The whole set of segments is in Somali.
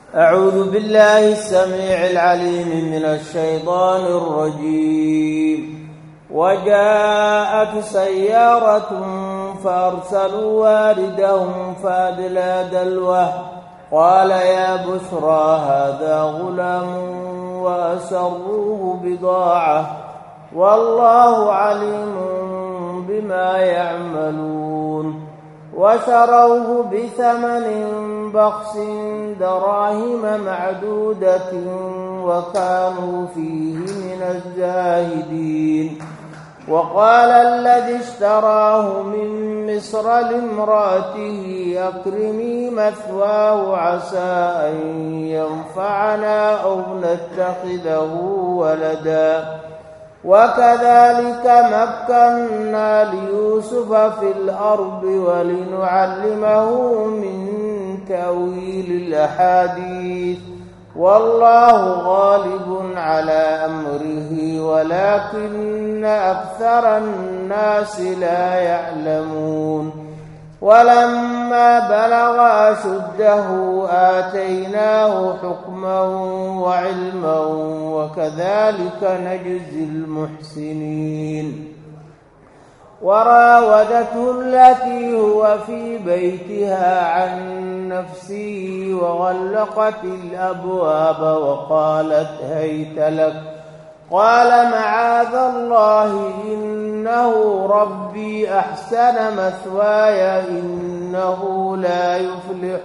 أعوذ بالله السميع العليم من الشيطان الرجيم وجاءت سيارة فأرسلوا واردهم فأدلى دلوه قال يا بشرى هذا غلام وأسروه بضاعة والله عليم بما يعملون وشروه بثمن بخس دراهم معدودة وكانوا فيه من الزاهدين وقال الذي اشتراه من مصر لامرأته أكرمي مثواه عسى أن ينفعنا أو نتخذه ولدا وكذلك مكنا ليوسف في الأرض ولنعلمه من تأويل الأحاديث والله غالب على أمره ولكن أكثر الناس لا يعلمون ولما بلغ أشده آتيناه حكما وعلما وكذلك نجزي المحسنين وراودته التي هو في بيتها عن نفسه وغلقت الأبواب وقالت هيت لك قال معاذ الله إنه ربي أحسن مثواي إنه لا يفلح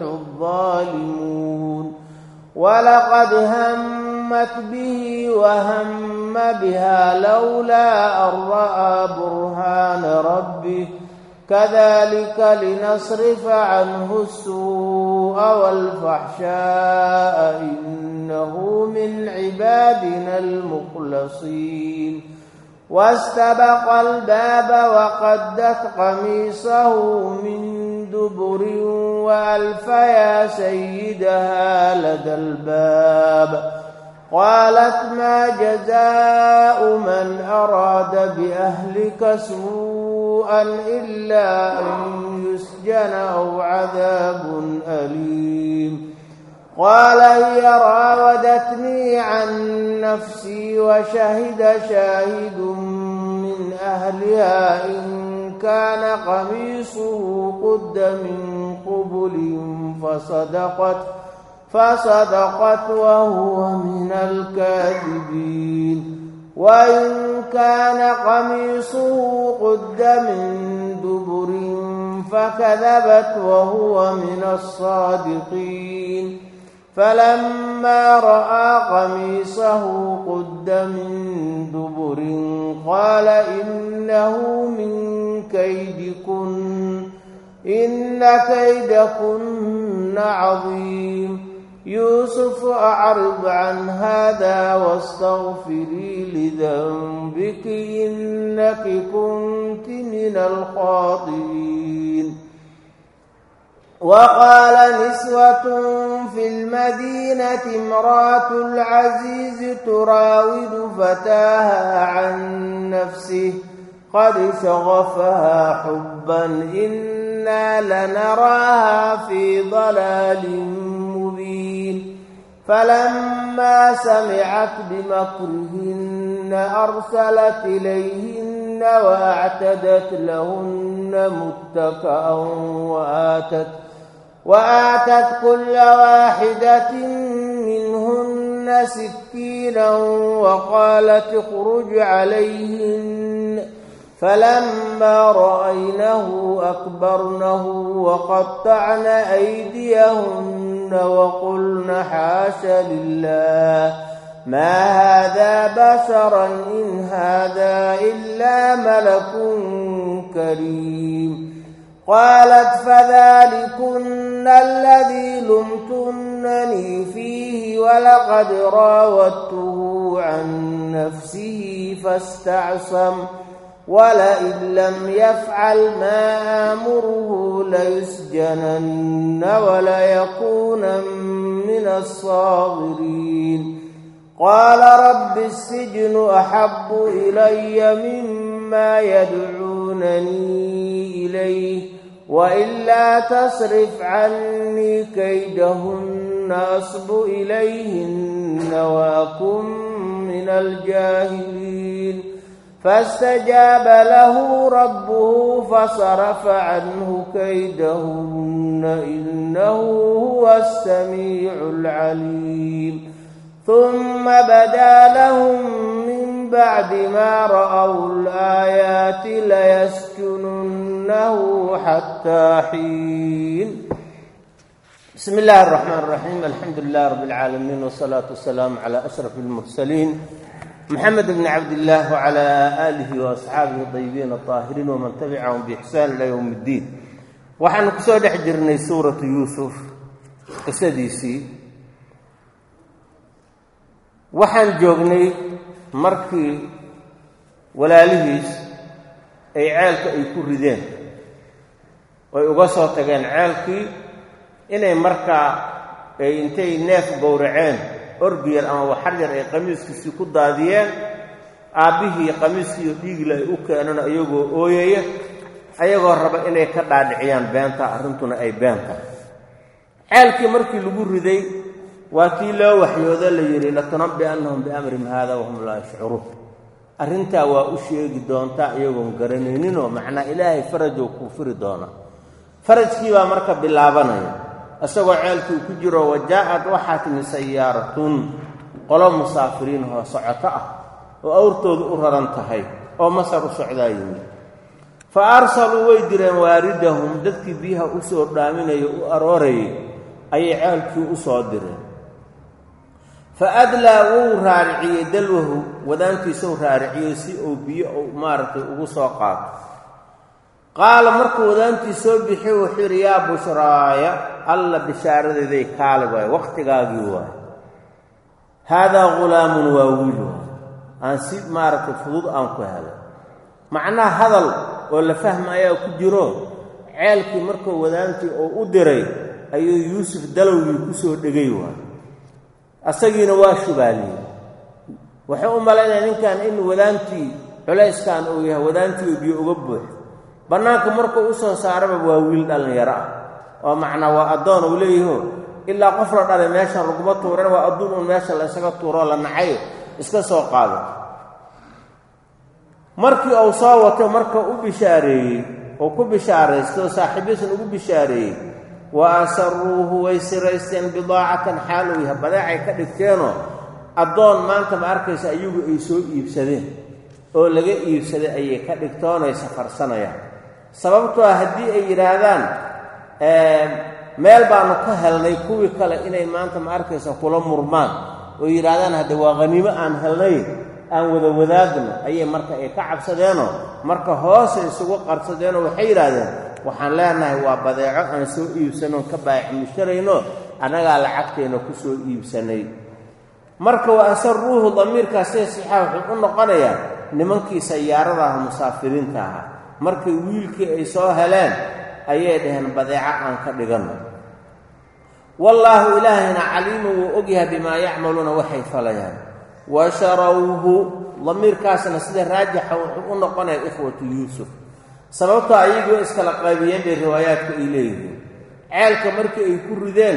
الظالمون ولقد همت به وهم بها لولا أن رأى برهان ربه كذلك لنصرف عنه السوء والفحشاء إنه من عبادنا المخلصين واستبق الباب وقدت قميصه من دبر وألف يا سيدها لدى الباب قالت ما جزاء من أراد بأهلك سوءا إلا أن يسجن أو عذاب أليم قال هي راودتني عن نفسي وشهد شاهد من أهلها إن كان قميصه قد من قبل فصدقت فصدقت وهو من الكاذبين وإن كان قميصه قد من دبر فكذبت وهو من الصادقين فلما رأى قميصه قد من دبر قال إنه من كيدكن إن كيدكن عظيم يوسف أعرض عن هذا واستغفري لذنبك إنك كنت من الخاطئين وقال نسوة في المدينة امرأة العزيز تراود فتاها عن نفسه قد شغفها حبا إنا لنراها في ضلال مبين فلما سمعت بمكرهن أرسلت إليهن وأعتدت لهن متكأ وآتت وآتت كل واحدة منهن سكينا وقالت اخرج عليهن فلما رأينه أكبرنه وقطعن أيديهن وقلن حاش لله ما هذا بشرا إن هذا إلا ملك كريم قالت فذلكن الذي لمتنني فيه ولقد راودته عن نفسه فاستعصم ولئن لم يفعل ما آمره ليسجنن وليكون من الصاغرين قال رب السجن أحب إلي مما يدعونني إليه وإلا تصرف عني كيدهن أصب إليهن وأكن من الجاهلين فاستجاب له ربه فصرف عنه كيدهن إنه هو السميع العليم ثم بدا لهم من بعد ما رأوا الآيات ليسجننه حتى حين بسم الله الرحمن الرحيم الحمد لله رب العالمين والصلاة والسلام على أشرف المرسلين محمد بن عبد الله وعلى آله وأصحaabihi الطيبين الطاahiriin وman تبعهم بإحsaan إلى yوم الdiin waxaanu kusoo dhex jirnay suuraةu yuusuf qisadiisii waxaan joognay markii walaalihiis ay ceelka ay ku rideen oy uga soo tageen ceelkii inay markaa ay intay neef gowraceen orgiyar ama waxar yar ay qamiiskiisii ku daadiyeen aabbihii qamiiskiiyo dhiigla ay u keeneen iyagoo ooyaya ayagoo raba inay ka dhaadhiciyaan beenta arrintuna ay beenta ceelkii markii lagu riday waa kii loo waxyoodo la yidhi latunabbi'annahum biamrihim haada wahum laa yashcuruun arrintaa waa u sheegi doontaa iyagoon garanayninoo macnaa ilaahay farajoo kuu firi doona farajkii baa marka bilaabanaya isagoo ceelkii ku jiro wajaa'ad waxaa timi sayaaratun qolo musaafiriin oo socoto ah oo awrtoodu u raran tahay oo masar u socdaa yimid fa arsaluu way direen waaridahum dadkii biyaha u soo dhaaminaya u aroorayay ayay ceelkii u soo direen fa adlaa wuu raariciyey dalwahu wadaantiisau raariciyey si uu biyo uu maaragtay ugu soo qaato qaala markuu wadaantii soo bixiy wuxuu yidhi yaa bushraaya alla bishaaradeeday kaali waay wakhtigaagii waay haadaa ghulaamun waa wiil waay aan si maaragtay fudud aan ku helay macnaha hadal oo la fahmayaa ku jiro ceelkii markuu wadaantii uu u diray ayuu yuusuf dalowgii ku soo dhegay waay asagiina waa shubaaliyey wuxuu u malaynaya ninkan in wadaantii culayskan uu yahay wadaantii biyo uga buux bannaanka markuu u soo saaraba waa wiil dhallinyaro ah oo macnaa waa addoon uu leeyaho ilaa qof la dhalay meeshan laguma tuuran waa adduun uun meesha la ysaga tuuroo la nacay iska soo qaado markii uu soo wato marka u bishaareeyey uu ku bishaaraystoo saaxiibiisan ugu bishaareeyey wa asaruuhu way siraysteen bidaacatan xaal uu yahay badeecay ka dhigteenoo addoon maanta ma arkaysa iyagu ay soo iibsadeen oo laga iibsaday ayay ka dhigtoonay safarsanayaan sababtoo ah haddii ay yidhaahdaan meel baanu ka helnay kuwii kale inay maanta ma arkaysa kula murmaan oo yidhaahdaan hadde waa khaniimo aan helnayn aan wada wadaagno ayay marka ay ka cabsadeenoo marka hoose isugu qarsadeenoo waxay yidhaahdeen waxaan leenahay waa badeeco aan soo iibsanoon ka baayac musharayno annagaa lacagteenna ku soo iibsanay marka wa asaruuhu damiirkaas see sixaa wuxuu u noqonayaa nimankii sayaaradaha musaafiriinta ahaa markay wiilkii ay soo heleen ayay dhaheen badeeco aan ka dhiganno wallaahu ilaahayna caliimu wuu ogyahay bimaa yacmaluuna waxay falayaan wa sharawhu damiirkaasna sida raajixa wuxuu u noqonaya ikhwatu yuusuf sababtoo ayagoo iskala qaybiyeen bay riwaayaadku ay leeyihiin ceelka markii ay ku rideen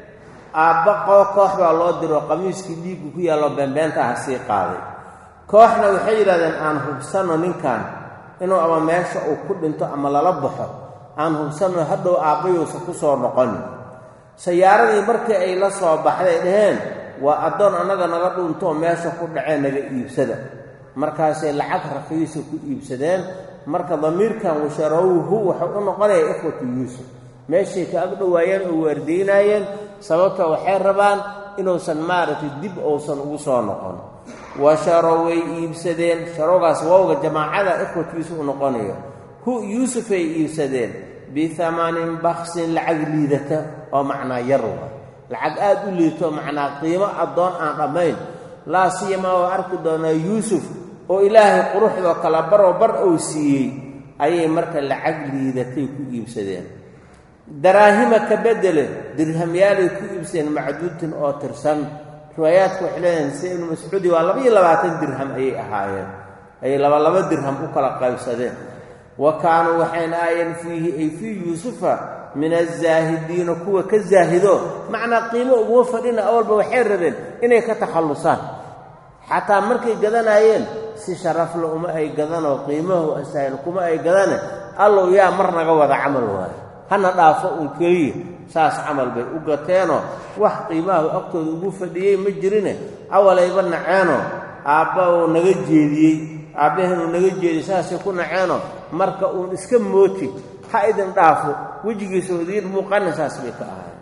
aabbaqoo koox baa loo diro qamiiskii dhiiggu ku yaallo beenbeentaha sii qaaday kooxna waxay yidhahdeen aan hubsanno ninkan inuu ama meesha uu ku dhinto ama lala baxo aan hubsanno hadhow aabbayuusa ku soo noqonin sayaaradii markii ay la soo baxday dhaheen waa addoon annaga naga dhuuntoo meesha ku dhacee naga iibsada markaasay lacag raqiisa ku iibsadeen marka damiirkan washarawhu wuxuu u noqonaya ikhwatu yuusuf meeshay ka ag dhowaayeen oo waardeynaayeen sababta waxay rabaan inuusan maaragtay dib uusan ugu soo noqon wa sharow way iibsadeen sharowgaas wowga jamaacada ikhwat yuusuf u noqonayo hu yuusufay iibsadeen biamanin baksin lacag liidata oo macnaa yar wa lacag aad u liidto macnaa qiimo addoon aan dhammayn laa siyamaa waa arki doonaa yuusuf oo ilaahay quruxdoo kala baroo bar uu siiyey ayay marka lacag liidatay ku iibsadeen daraahima ka bedele dirhamyaalay ku iibsadeen macduudtin oo tirsan riwaayaadku waxay leedahen sida ibnu mascuudi waa labaiyo labaatan dirham ayay ahaayeen ayay labalaba dirham u kala qaybsadeen wa kaanuu waxayna aayeen fiihi ay fii yuusufa min azaahidiina kuwa ka zaahido macnaa qiimo uguma fadhina awalba waxay rabeen inay ka takhallusaan xataa markay gadanaayeen si sharafle uma ay gadanoo qiimahu asaahil kuma ay gadane allow yaa mar naga wada camal waayo hana dhaafo uun keliya saas camal bay u gateenoo wax qiimahu agtooda ugu fadhiyey ma jirine awalayba naceenoo aabba uu naga jeediyey aabbaheen uu naga jeediyey saasay ku naceenoo marka uun iska mooti ha idin dhaafo wejigiisa idiin muuqana saas bay ka ahaayeen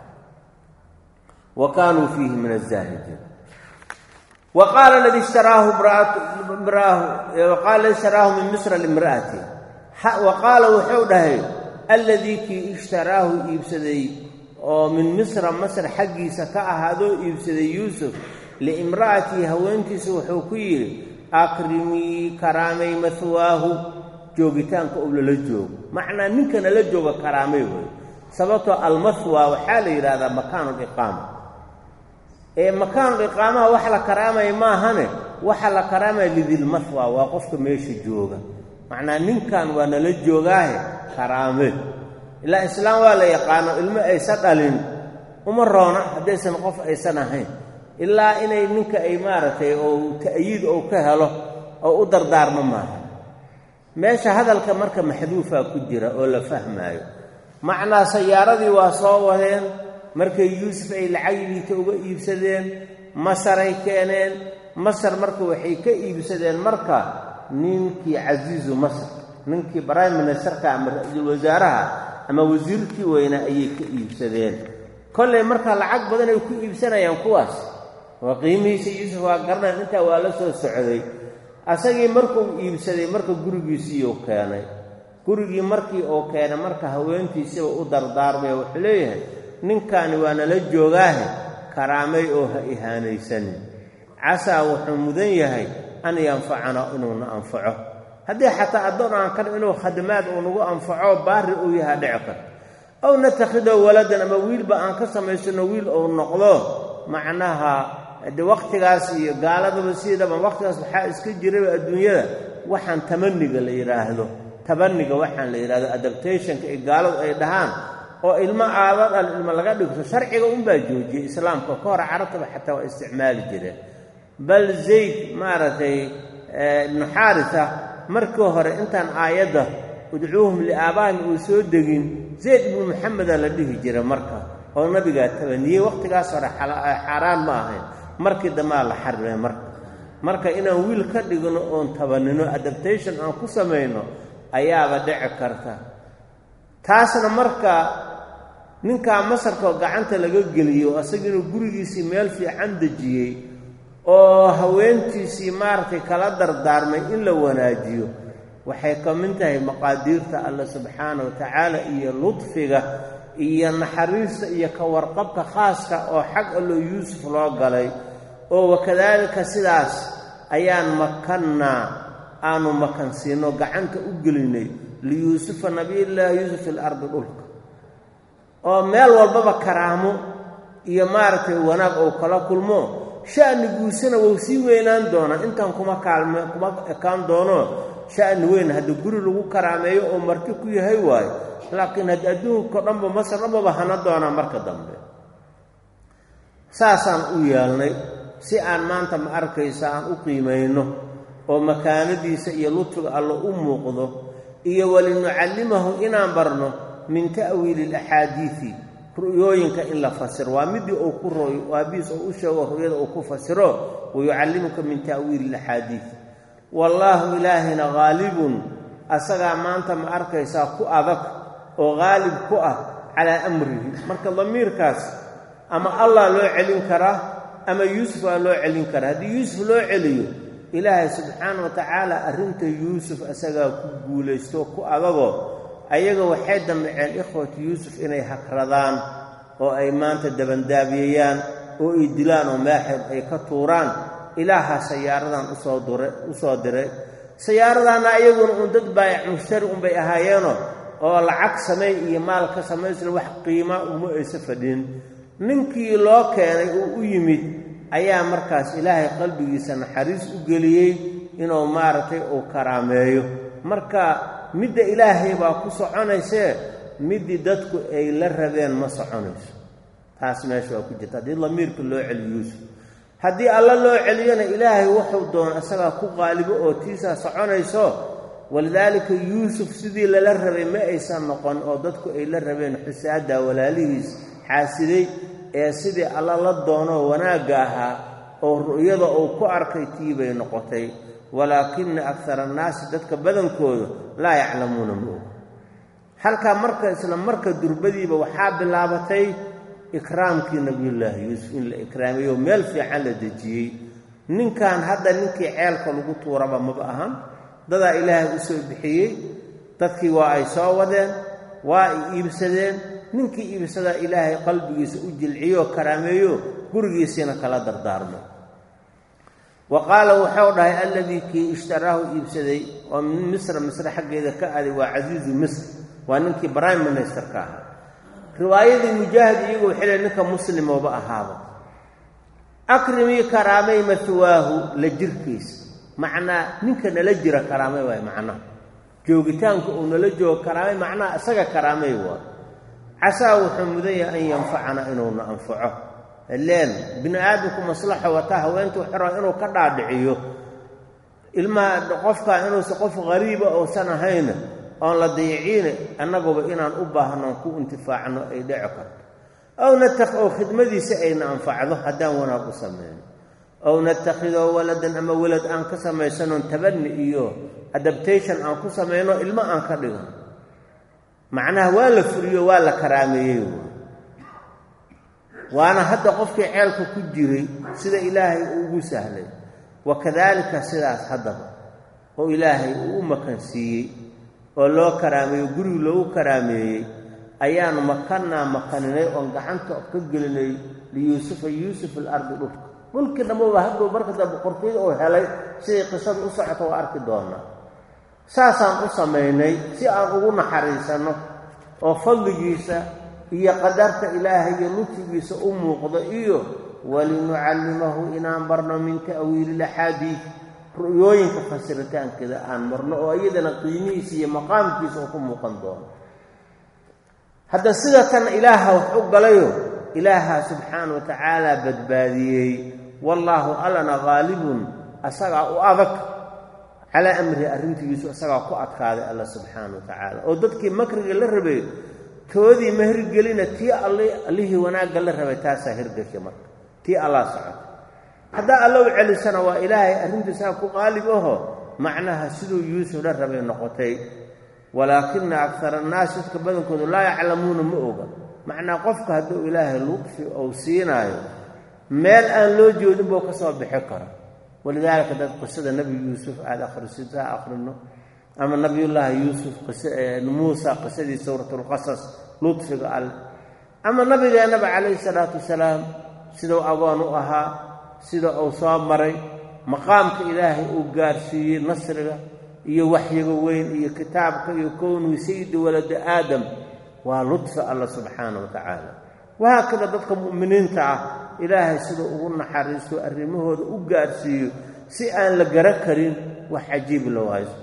wa kaanuu fiihi min azaahidiin wa qaala ladii ishtaraahu waqaala ladii ishtaraahu min misra limra'ati wa qaala wuxuu dhahay alladii kii ishtaraahu iibsaday oo min misra masr xaggiisa ka ahaadoo iibsaday yuusuf liimra'atii haweentiisa wuxuu ku yidhi akrimii karaamay mahwaahu joogitaanka uu lala joogo macnaa ninkana la jooga karaamay wey sababtoo almahwa waxaa la yidhahdaa makaanuliqaama ee makaanuliqaamaha wax la karaamaya maahane waxa la karaamaya lidilmahwa waa qofka meesha jooga macnaa ninkan waa nala joogaahe karaame ilaa islaam waa la yaqaano ilmo aysan dhalin uma roona haddaysan qof aysan ahayn ilaa inay ninka ay maaragtay oo ta'yiid ou ka helo oo u dardaarmo maaha meesha hadalka marka maxduufaa ku jira oo la fahmaayo macnaa sayaaradii waa soo wadeen markay yuusuf ay lacagigiita uga iibsadeen masaray keeneen masar marka waxay ka iibsadeen marka ninkii casiizu masar ninkii prime ministerka ama ra-iisul wasaaraha ama wasiirkii weynaa ayay ka iibsadeen kollay marka lacag badan ay ku iibsanayaan kuwaas waa qiimihiisa yuusuf waa garanayn intaa waa la soo socday asagii markuu iibsaday marka gurigiisiiuu keenay gurigii markii uu keenay marka haweentiisiiba u dardaarmay wuxuu leeyahay ninkaani waa nala joogaahe karaamay oo ha ihaanaysanin casaa wuxuu mudan yahay an yanfacana inuuna anfaco haddii xataa addoon aan kan inuu khadamaad uu nagu anfaco baari uu yahaa dhici karto ow natakhido waladan ama wiilba aan ka samaysano wiil uu noqdo macnaha de wakhtigaas iyo gaaladaba siidaba wakhtigaas waxaa iska jiraba adduunyada waxaan tamaniga la yidhaahdo tabaniga waxaan la yidhahdo adaptationka ee gaaladu ay dhahaan oo ilmo aado dhal ilmo laga dhigto sharciga unbaa joojiyey islaamka ka hor carabtaba xataa waa isticmaali jireen bal zayd maaragtay ibnu xaarisa markii hore intaan aayadda udcuuhum liaabaahim uu soo degin zayd ibnu maxameda la dhihi jira marka oo nabigaa tabaniyey wakhtigaas hore xaaraan ma ahayn markii dambaa la xarimay marka marka inaan wiil ka dhigno oon tabanino adaptation aan ku samayno ayaaba dhici karta taasna marka ninkaa masarkao gacanta laga geliyo asaga inuu gurigiisii meel fiican dejiyey oo haweentiisii maaragtay kala dardaarmay in la wanaajiyo waxay ka mid tahay maqaadiirta alle subxaana wa tacaala iyo ludfiga iyo naxariista iyo ka warqabka khaaska oo xag allo yuusuf loo galay oo wakadaalika sidaas ayaan makannaa aanu makansiino gacanta u gelinay liyuusufa nabiyillaahi yuusuf fil ardi dhulka oo meel walbaba karaamo iyo maaragtay wanaag ou kala kulmo sha'niguusana wou sii weynaan doonaa intaan kuma kaalme kuma ekaan doono sha'ni weyn haddii guri lagu karaameeyo oo marti ku yahay waayo laakiin haddii adduunka dhanba masar dhanbaba hana doonaa marka dambe saasaan u yeelnay si aan maanta ma arkaysa aan u qiimayno oo makaanadiisa iyo lutfiga allo u muuqdo iyo walinucallimahu inaan barno min ta'wiili alaxaadiidi ru'yooyinka in la fasiro waa midii uu ku rooyo aabihiis oo u sheego ru'yada uu ku fasiro wayucallimuka min ta'wiili alaxaadiid wallaahu ilaahina haalibun asagaa maanta ma arkaysaa ku adag oo haalib ku ah calaa amrihi marka damiirkaas ama allah loo celin karaa ama yuusuf aa loo celin karaa haddii yuusuf loo celiyo ilaahay subxaana wa tacaala arrinta yuusuf asagaa ku guulaysto ku adagoo ayaga waxay damceen ikhwatu yuusuf inay hakradaan oo ay maanta dabandaabiyayaan oo ay dilaan oo meexeed ay ka tuuraan ilaaha sayaaradan usoo dure u soo diray sayaaradaanna ayaguna uun dad baayac mushtari unbay ahaayeenoo oo lacag samay iyo maal ka samaysla wax qiima uma aysa fadhin ninkii loo keenay uu u yimid ayaa markaas ilaahay qalbigiisa naxariis u geliyey inuu maaragtay uu karaameeyo marka midda ilaahay baa ku soconaysee midii dadku ay la rabeen ma soconayso taas meesha waa ku jirta haddii lamiirka loo celiyo yuusuf haddii alla loo celiyona ilaahay wuxuu doona isagaa ku qaalibo oo tiisaa soconayso walidaalika yuusuf sidii lala rabay ma aysan noqon oo dadku ay la rabeen xusaada walaalihiis xaasiday ee sidii alla la doonoo wanaagga ahaa oo ru'yada uu ku arkay tii bay noqotay walaakina akara annaasi dadka badankooda laa yaclamuuna ma og halkaa marka isla marka durbadiiba waxaa bilaabatay ikraamkii nabiyullaahi yuusuf in la ikraamiyo meel fiican la dejiyey ninkan hadda ninkii ceelka lagu tuuraba maba ahan dadaa ilaahay u soo bixiyey dadkii waa ay soo wadeen waa ay iibsadeen ninkii iibsadaa ilaahay qalbigiisa u jilciyo karaameeyo gurigiisiina kala dardaarmo wa qaala wuxuu dhahay alladii kii ishtaraahu iibsaday oo min misra misre xaggeeda ka aday waa casiizu misr waa ninkii prime ministerka ahaa riwaayadii mujaahid iyagu waxay le ninka muslimooba ahaaba akrimii karaamay mahuwaahu la jirkiisa macnaa ninka nala jira karaamay waay macnaha joogitaanka uu nala joogo karaamay macnaha isaga karaamay waa casaa wuxuu mudan yahay an yanfacana inuuna anfaco ileen bini aadamku maslaxa wataa haweentu xora inuu ka dhaadhiciyo ilmaha qofka inuusan qof qariiba uusan ahayna oon la dayiciina annaguba inaan u baahnoon ku intifaacno ay dhici karto ow natak oo khidmadiisa ayna anfacdo haddaan wanaag u samayno ow natakhidoo waladan ama welad aan ka samaysanoon tabani iyo adaptation aan ku samayno ilmo aan ka dhigno macnaha waa la furiyo waa la karaameeyey waana hadda qofkii ceelka ku jiray sida ilaahay uu ugu sahlay wakadaalika sidaas haddaba oo ilaahay uu u makansiiyey oo loo karaameeyo gurigu loogu karaameeyey ayaanu makannaa makaninay oon gacanta ka gelinay liyuusufa yuusuf alardi dhulka dhulkii dhammaba hadduu marka dambe qortiyada uu helay siday qisadu u socoto waa arki doonaa saasaan u samaynay si aan ugu naxariisanno oo fadligiisa iyo qadarta ilaahay iyo lutfigiisa u muuqdo iyo walinucallimahu inaan barno min ta'wiili laxaadiid ru'yooyinka fasiritaankeeda aan marno oo iyadana qiimihiisa iyo maqaamkiisa oo ku muuqan doono hadda sida tan ilaaha wax u galayo ilaaha subxaana wa tacaala badbaadiyey wallaahu allana haalibun asagaa u adag calaa amrihi arrintiisu isagaa ku adkaaday alla subxaana wa tacaala oo dadkii makriga la rabay toodii ma hirgelina tii allihii wanaagga la rabay taasaa hirgashay marka tii allaa socota haddaa alla u celisana waa ilaahay arrintiisaa ku qaalib aho macnaha siduu yuusuf la rabay noqotay walaakina akara annaasi dadka badankoodu laa yaclamuuna ma oga macnaa qofka hadduu ilaahay luqfi ou siinaayo meel aan loo joodin buu ka soo bixi kara walidaalika dad qisada nebi yuusuf aada akhrisidsaa akhrino ama nabiyullaahi yuusuf muusa qisadii suuratulqasas ludfiga alle ama nabigeennaba calayhi salaatu wasalaam siduu agoon u ahaa sida uu soo maray maqaamka ilaahay uu gaarsiiyey nasriga iyo waxyiga weyn iyo kitaabka iyo kownii sayidi walada aadam waa ludfi alla subxaana wa tacaala wahaakada dadka mu'miniinta ah ilaahay siduu ugu naxariisto arrimahooda u gaarsiiyo si aan la gara karin wax cajiib loo hayso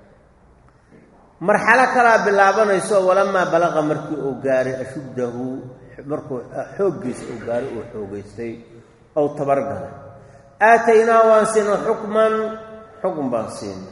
marxalo kalaa bilaabanayso walamaa balaqa markii uu gaaray ashuddahu markuu xooggiisa uu gaaray uu xoogaystay ou tabargalay aataynaa waan siino xukman xukun baan siina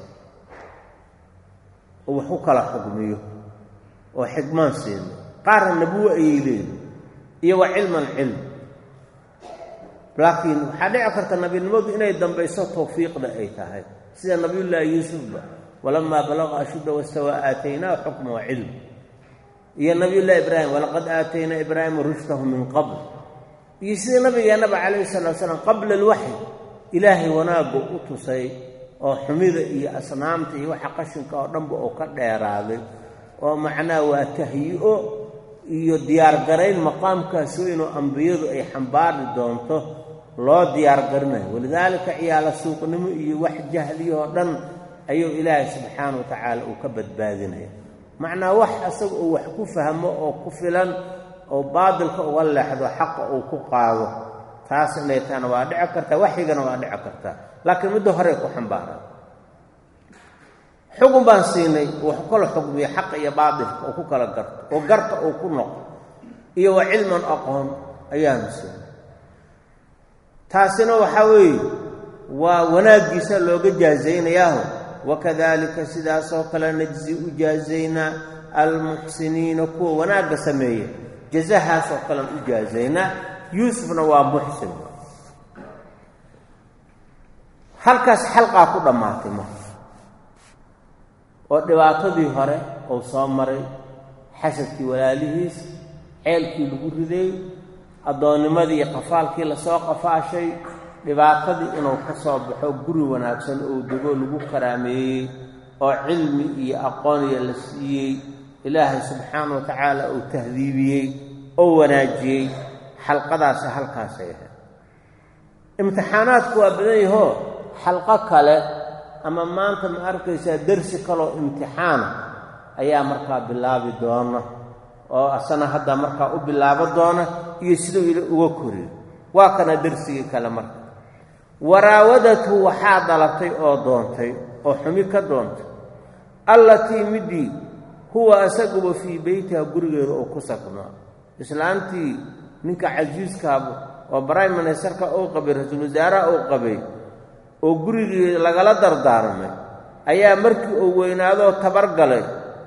oo wax u kala xukmiyo oo xikmaan siina qaarna nabuwo ayay leeyihin iyo wa cilman cilm laakiin waxaa dhici karta nabinimadu inay dambayso tawfiiqda ay tahay sida nabiyullaahi yuusufba walamaa balaqa ashudda wastawaa aataynaa xukma wa cilm iyo nabiyullaahi ibraahim walaqad aataynaa ibraahima rushdahu min qabl iyo sida nabigeennaba calayhi salatu slam qabla alwaxyi ilaahay wanaaggu u tusay oo xumida iyo asnaamta iyo waxa qashinka oo dhanba oo ka dheeraaday oo macnaha waa tahyi-o iyo diyaargarayn maqaamkaas weyn oo ambiyadu ay xambaari doonto loo diyaargarinayo walidaalika ciyaala suuqnimo iyo wax jahliyahoo dhan ayuu ilaahay subxaana wa tacaala uu ka badbaadinaya macnaa wax asaga uu wax ku fahmo oo ku filan oo baadilka uga leexdo xaqa uu ku qaado taas inay tahana waa dhici kartaa waxyigana waa dhici kartaa laakiin midda horey ku xambaaraan xugun baan siinay wax kala xugmiyo xaqa iyo baatilka oo ku kala garto oo garta uu ku noqo iyo wa cilman aqoon ayaanu siinay taasina waxaa weeye waa wanaaggiisa looga jaazaynayaaho wakadalika sidaasoo kale najzi u jaazaynaa almuxsiniina kuwa wanaagga sameeya jazahaasoo kalean u jaazaynaa yuusufna waa muxsin halkaas xalqaa ku dhammaatay marka oo dhibaatadii hore uu soo maray xasadkii walaalihiis ceelkii lagu riday addoonnimadii iyo qafaalkii lasoo qafaashay dhibaatadii inuu ka soo baxo guri wanaagsan ou dego lagu karaameeyey oo cilmi iyo aqooniya la siiyey ilaahay subxaana wa tacaala uu tahdiibiyey oo wanaajiyey xalqadaasi halkaasay ahayd imtixaanaadku waa badan yahoo xalqo kale ama maanta ma arkaysaa dersi kaloo imtixaana ayaa markaa bilaabi doona oo asana hadda markaa u bilaabo doona iyo siduu ila uga koriyo waa kana dersigii kale marka waraawadatu waxaa dhalatay oo doontay oo xumi ka doontay allatii midii huwa asaguba fii beytiha gurigeeda oo ku sagnaa islaantii ninka casiiskaaba oo brime ministerka uu qabay ra-iisul wasaaraha uu qabay oo gurigii lagala dardaarmay ayaa markii uu weynaadoo tabargalay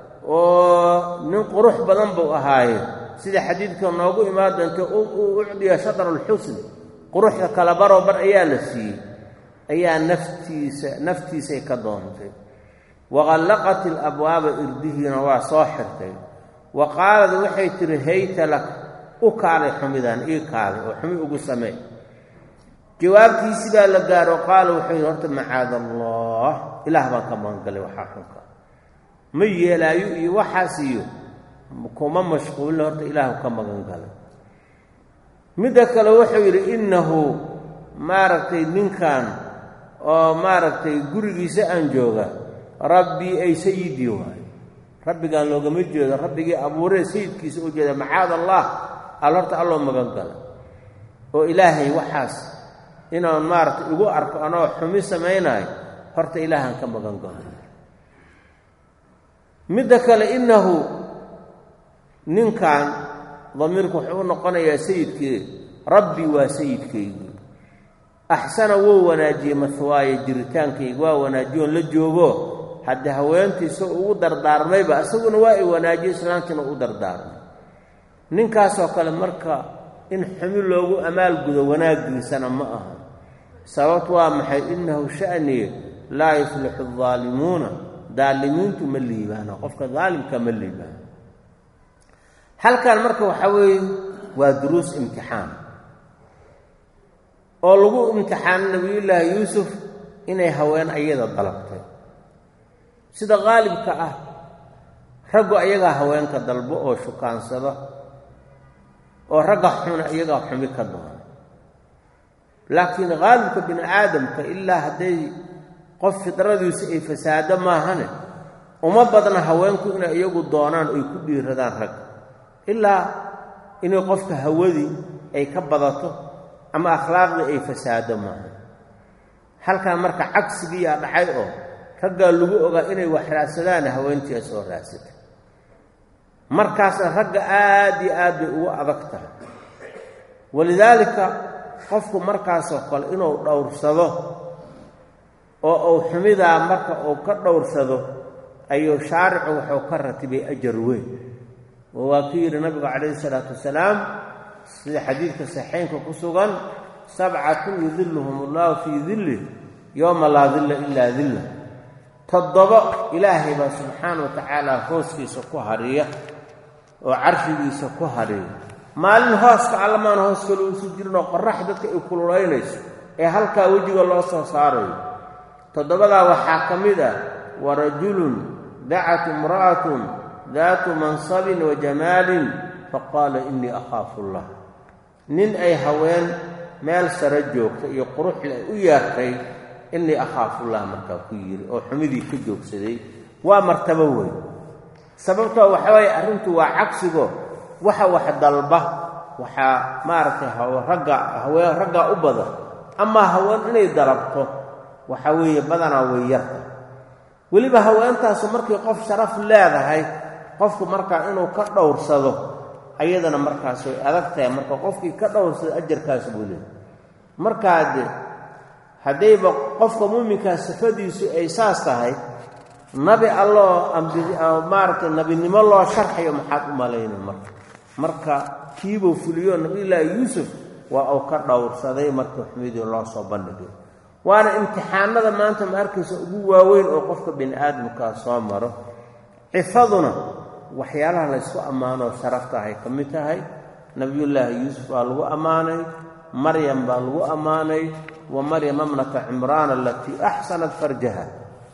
oo nin qurux badan buu ahaaye sida xadiidka noogu imaan doonta u ucdiya shadar alxusn quruxda kala baroo bar ayaa la siiyey ayaa naftiisa naftiisay ka doontay waqallaqat ilabwaaba irdihiina waa soo xirtay wa qaalad waxay tidhi hayta lak u kaalay xumidaan ii kaalay oo xumi ugu samee jawaabtiisi baa la gaaro qaala wuxuu yidhi horta macaada allah ilaah baan ka magangalay waxaa xunka ma yeelaayo iyo waxaas iyo kuma mashquulina horta ilaahu ka magan galay midda kale wuxuu yidhi innahu maaragtay ninkan oo maaragtay gurigiisa aan jooga rabbii ay sayidii waayo rabbigaan loogama jeedo rabbigii abuuree sayidkiisa u jeeda macaad allah al horta alloo magan galay oo ilaahay waxaas inaan maaragtay igu arko anoo xumi samaynayo horta ilaahaan ka magan galo midda kale innahu ninkan damiirku wuxuu u noqonayaa sayidkii rabbi waa sayidkaygi axsana wuu wanaajiyey mahwaaya jiritaankayga waa wanaajiyoon la joogo haddii haweentiisa ugu dardaarmayba isaguna waa i wanaajiyo islaantiina u dardaarmay ninkaasoo kale marka in xumi loogu amaalgudo wanaaggiisana ma aha sababtu waa maxay innahu sha'niye laa yuflixu aldaalimuuna daalimiintu ma liibaano qofka daalimka ma liibaano halkan marka waxaa weeye waa duruus imtixaan oo lagu imtixaano nabiyullaahi yuusuf inay haween ayada dalabtay sida qaalibka ah raggu ayagaa haweenka dalbo oo shukaansada oo ragga xuna iyagaa xumi ka doona laakiin qaalibka bini aadamka ilaa hadday qof fidradiisu ay fasaado maahane uma badna haweenku inay iyagu doonaan oy ku dhiiradaan ragga ilaa inay qofka hawadii ay ka badato ama akhlaaqdii ay fasaado maaha halkan marka cagsigiiyaa dhacay oo raggaa lagu ogaa inay wax raadsadaan haweentii ay soo raadsatay markaasna ragga aad iyo aad bay ugu adag tahay walidaalika qofku markaasoo kale inuu dhowrsado oo uu xumidaa marka uu ka dhowrsado ayuu shaaricu wuxuu ka ratibay ajar weyn oo waa ku yidhi nabigu calayhi isalaatu wasalaam sida xadiidka saxeynka ku sugan sabcatun yudilluhum allahu fii dilli yowma laa dilla ilaa dilla toddobo ilaahay baa subxaana wa tacaala hooskiisa ku hariya oo carshigiisa ku hariya maalin hooska allamaan hoos kale uusu jirinoo qorax dadka ay kululaynayso ee halkaa wejiga loo soo saarayo toddobadaa waxaa ka mid ah wa rajulun dacat imra'atun daatu mansabin wa jamaalin faqaala innii akhaafu allah nin ay haween meel sare joogta iyo quruxle ay u yeertay innii akhaafullah markaa ku yidhi oo xumidii ka joogsaday waa martabo weyn sababtoo waxa waye arrintu waa cagsigo waxa wax dalba waxaa maaragtay ragga haween raggaa u badan amaa haween inay dalabto waxa weeye badanaa way yarta weliba haweentaasu markii qof sharaf leedahay qofku markaa inuu ka dhowrsado ayadana markaas way adag tahay marka qofkii ka dhowrsado ajarkaas buu leehay markaa de haddayba qofka muuminkaa sifadiisu ay saas tahay nabi alloo maaragtay nabinimo loo sharxayo maxaad u malayna marka marka kiibuu fuliyo nabiyullaahi yuusuf waa uu ka dhowrsaday marka xumidii loo soo bandhigay waana imtixaanada maanta ma arkaysa ugu waaweyn oo qofka bini aadamkaa soo maro cifaduna waxyaalaha laysku ammaanoo sharaftahay ka mid tahay nabiyullaahi yuusuf baa lagu ammaanay maryam baa lagu ammaanay wa maryama mnata cimraan alatii axsanat farjaha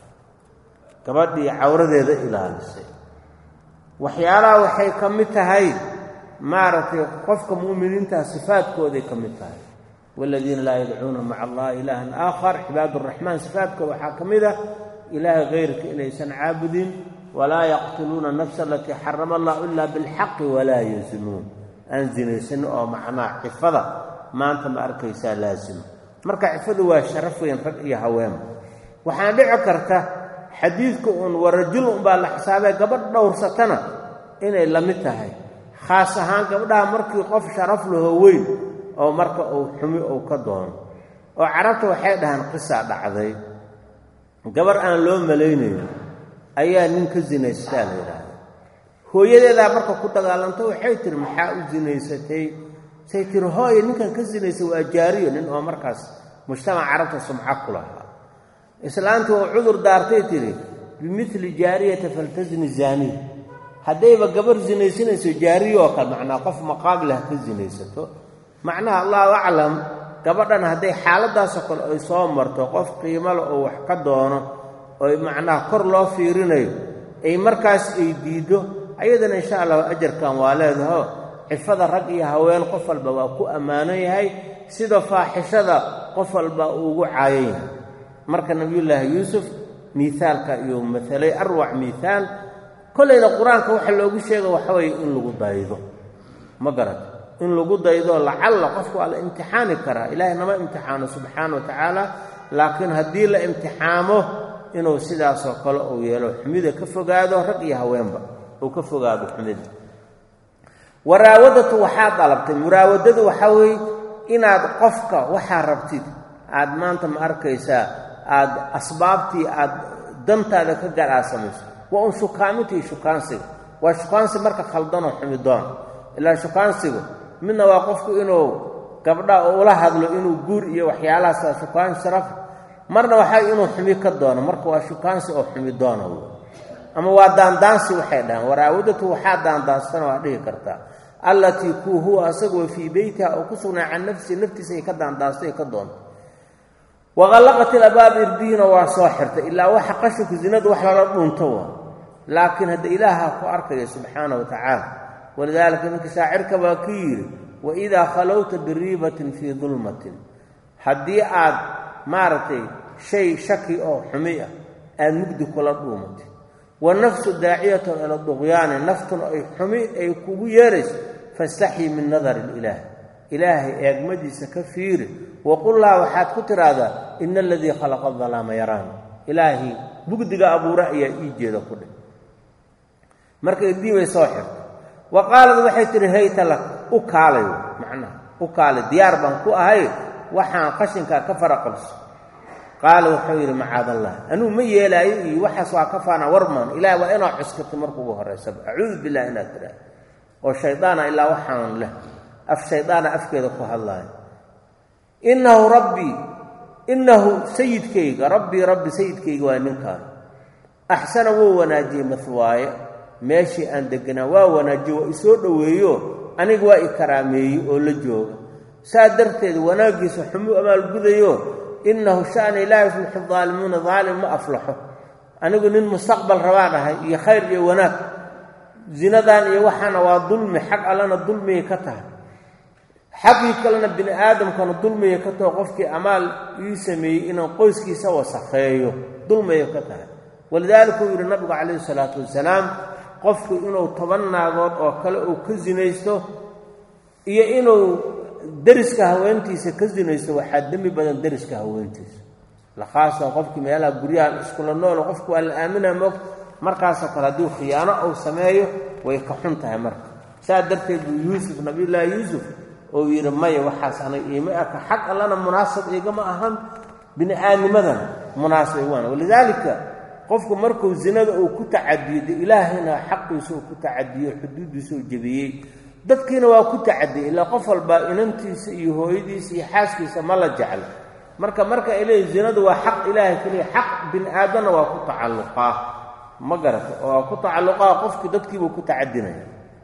gabadhii cawradeeda ilaalisay waxyaalaha waxay ka mid tahay maaragtay qofka mu'miniinta sifaadkooday ka mid tahay waaladiina laa yadcuuna maca allahi ilaahan aakhar cibaad araxmaan sifaadkooda waxaa ka mid ah ilaahay hayrka inaysan caabudin walaa yaqtuluuna nafsa alatii xarama allahu ilaa bilxaqi walaa yazinuun aan zinaysan oo macnaa cifada maanta ma arkaysaa laasima marka cifadu waa sharaf weyn rag iyo haween waxaana dhici karta xadiidka uun warajul unbaa la xisaabee gabadh dhowrsatana inay la mid tahay khaas ahaan gabdhaha markii qof sharaf laho weyn oo marka uu xumi uu ka doono oo carabta waxay dhahaan qisaa dhacday gabar aan loo malaynayn ayaa nin ka zinaystaa la yidhaahda hooyadeedaa marka ku dagaalamta waxay tihi maxaa u zinaysatay say tiri hooye ninkan ka zinaysay waa jaariyo nin oo markaas mujtamac carabta sumco ku lahaa islaantii oo cudur daartay tidhi bimili jaariyata faltasni zaaniy haddayba gabar zinaysanayso jaariyo oo kale macnaa qof maqaam leh ka zinaysato macnaha allahu aclam gabadhan hadday xaaladaasoo kale ay soo marto qof qiimale oo wax ka doono oy macnaha kor loo fiirinayo ay markaas ay diiddo ayadana insha allahu ajarkan waa leedaho cifada rag iyo haween qof walba waa ku ammaanan yahay sida faaxishada qof walba uu ugu caayan yahay marka nebiyullaahi yuusuf miaalka iyo matalay arwac miaal kollayna qur-aanka waxa loogu sheega waxa weeye in lagu daydo ma garata in lagu daydo lacalla qofku waa la imtixaani karaa ilaahay nama imtixaano subxaana wa tacaala laakiin haddii la imtixaamo inuu sidaasoo kale uu yeelo xumida ka fogaado rag iyo haweenba uu ka fogaado xumida waraawadatu waxaad dalabtay muraawadadu waxaa weeye inaad qofka waxaa rabtid aad maanta ma arkaysaa aad asbaabtii aad dantaada ka gaar aad samayso waa un shukaamintii shukaansiga waa shukaansi marka khaldanoo xumidoon ilaa shukaansigu midna waa qofku inuu gabdha ula hadlo inuu guur iyo waxyaalahaas shukaan sharaf marna waxaa inuu xumi ka doono marka waa shukaansi oo xumi doona w ama waa daandaansi waxay dhahaan waraawadatu waxaa daandaansana waa dhihi kartaa allatii kuu huwa asaguwa fii beytiha oo ku sugnaa can nafsii naftiisa ay ka daandaanstay ka doonto waqallaqat ilabaab irdiina waa soo xirtay ilaa waxa qashinku zinadu wax lala dhunto wa laakiin hadda ilaaha ku arkaya subxaana wa tacaala walidaalika ninka shaacirka baa ku yidhi waidaa khalowta biriibatin fii dulmatin haddii aad maaragtay shay shaki oo xumi ah aad mugdi kula dhuumatay wa nafsu daaciyatun ila duqyaani naftun ay xumi ay kugu yeerayso fastaxyi min nadari ilaah ilaahay eegmadiisa ka fiiri waqullaa waxaad ku tidhaahdaa ina aladii khalaqa dalaama yaraani ilaahay bugdiga abuure ayaa ii jeeda ku dheh marka irdii bay soo xirtay wa qaalad waxay tidhi hayta lak u kaalay macnaha u kaalay diyaar baan ku ahay waxaan qashinkaa ka fara qabso qaala wuxuu yidhi macaadallah anuu ma yeelaayo iyo waxaas waa ka faana warmaan ilaah waa inaa cuskatay marka ugu horraysaba acuudu billah inaad tidhaah oo shaydaana ilaa waxaan leh af shaydaana afkeeda ku hadlaayo innahu rabbii innahu sayidkayga rabbii rabbi sayidkayga waa ninkaan axsana wuu wanaajiyey mahwaaye meeshii aan deganaa waa wanaajiye waa isoo dhoweeyo aniga waa i karaameeyey oo la jooga saa darteed wanaaggiisa xumuu amaalgudayo innahu sha'na laa yuflixu daalimuuna daalim ma aflaxo anigu nin mustaqbal rabaan ahay iyo khayr iyo wanaag zinadan iyo waxaana waa dulmi xag allana dulmiyay ka tahay xaggii kalena bini aadamkana dulmiyay ka taho qofkii amaal ii sameeyey inaan qoyskiisa wasakheeyo dulmiyay ka tahay walidaalika uu yidhi nabigu calayhi salaatu wasalaam qofku inuu toban naagood oo kale uu ka sinaysto iyo inuu deriska haweentiisa ka sinaysto waxaa dembi badan deriska haweentiisa lakhaasa qofkii meelaha guryaha iskula noolo qofku waa la aaminaa moogta markaasoo kale hadduu khiyaano uu sameeyo way ka xun tahay marka saa darteed buu yuusuf nabiyullaahi yuusuf oo yidhi maya waxaas anay iima aka xag allana munaasab igama ahan bini aadnimadana munaasab igama walidaalika qofku markuu zinada uu ku tacadiyo de ilaahayna xaqiisa uu ku tacadiyo xuduuddiisa uu jebiyey dadkiina waa ku tacadiyey ilaa qof walbaa inantiisa iyo hooyadiisa iyo xaaskiisa ma la jeclo marka marka ay leeyihin zinadu waa xaq ilaahay keliya xaq bini aadamna waa ku tacalluqaa ma garata oo waa ku tacalluqaa qofkii dadkiibuu ku tacadinaya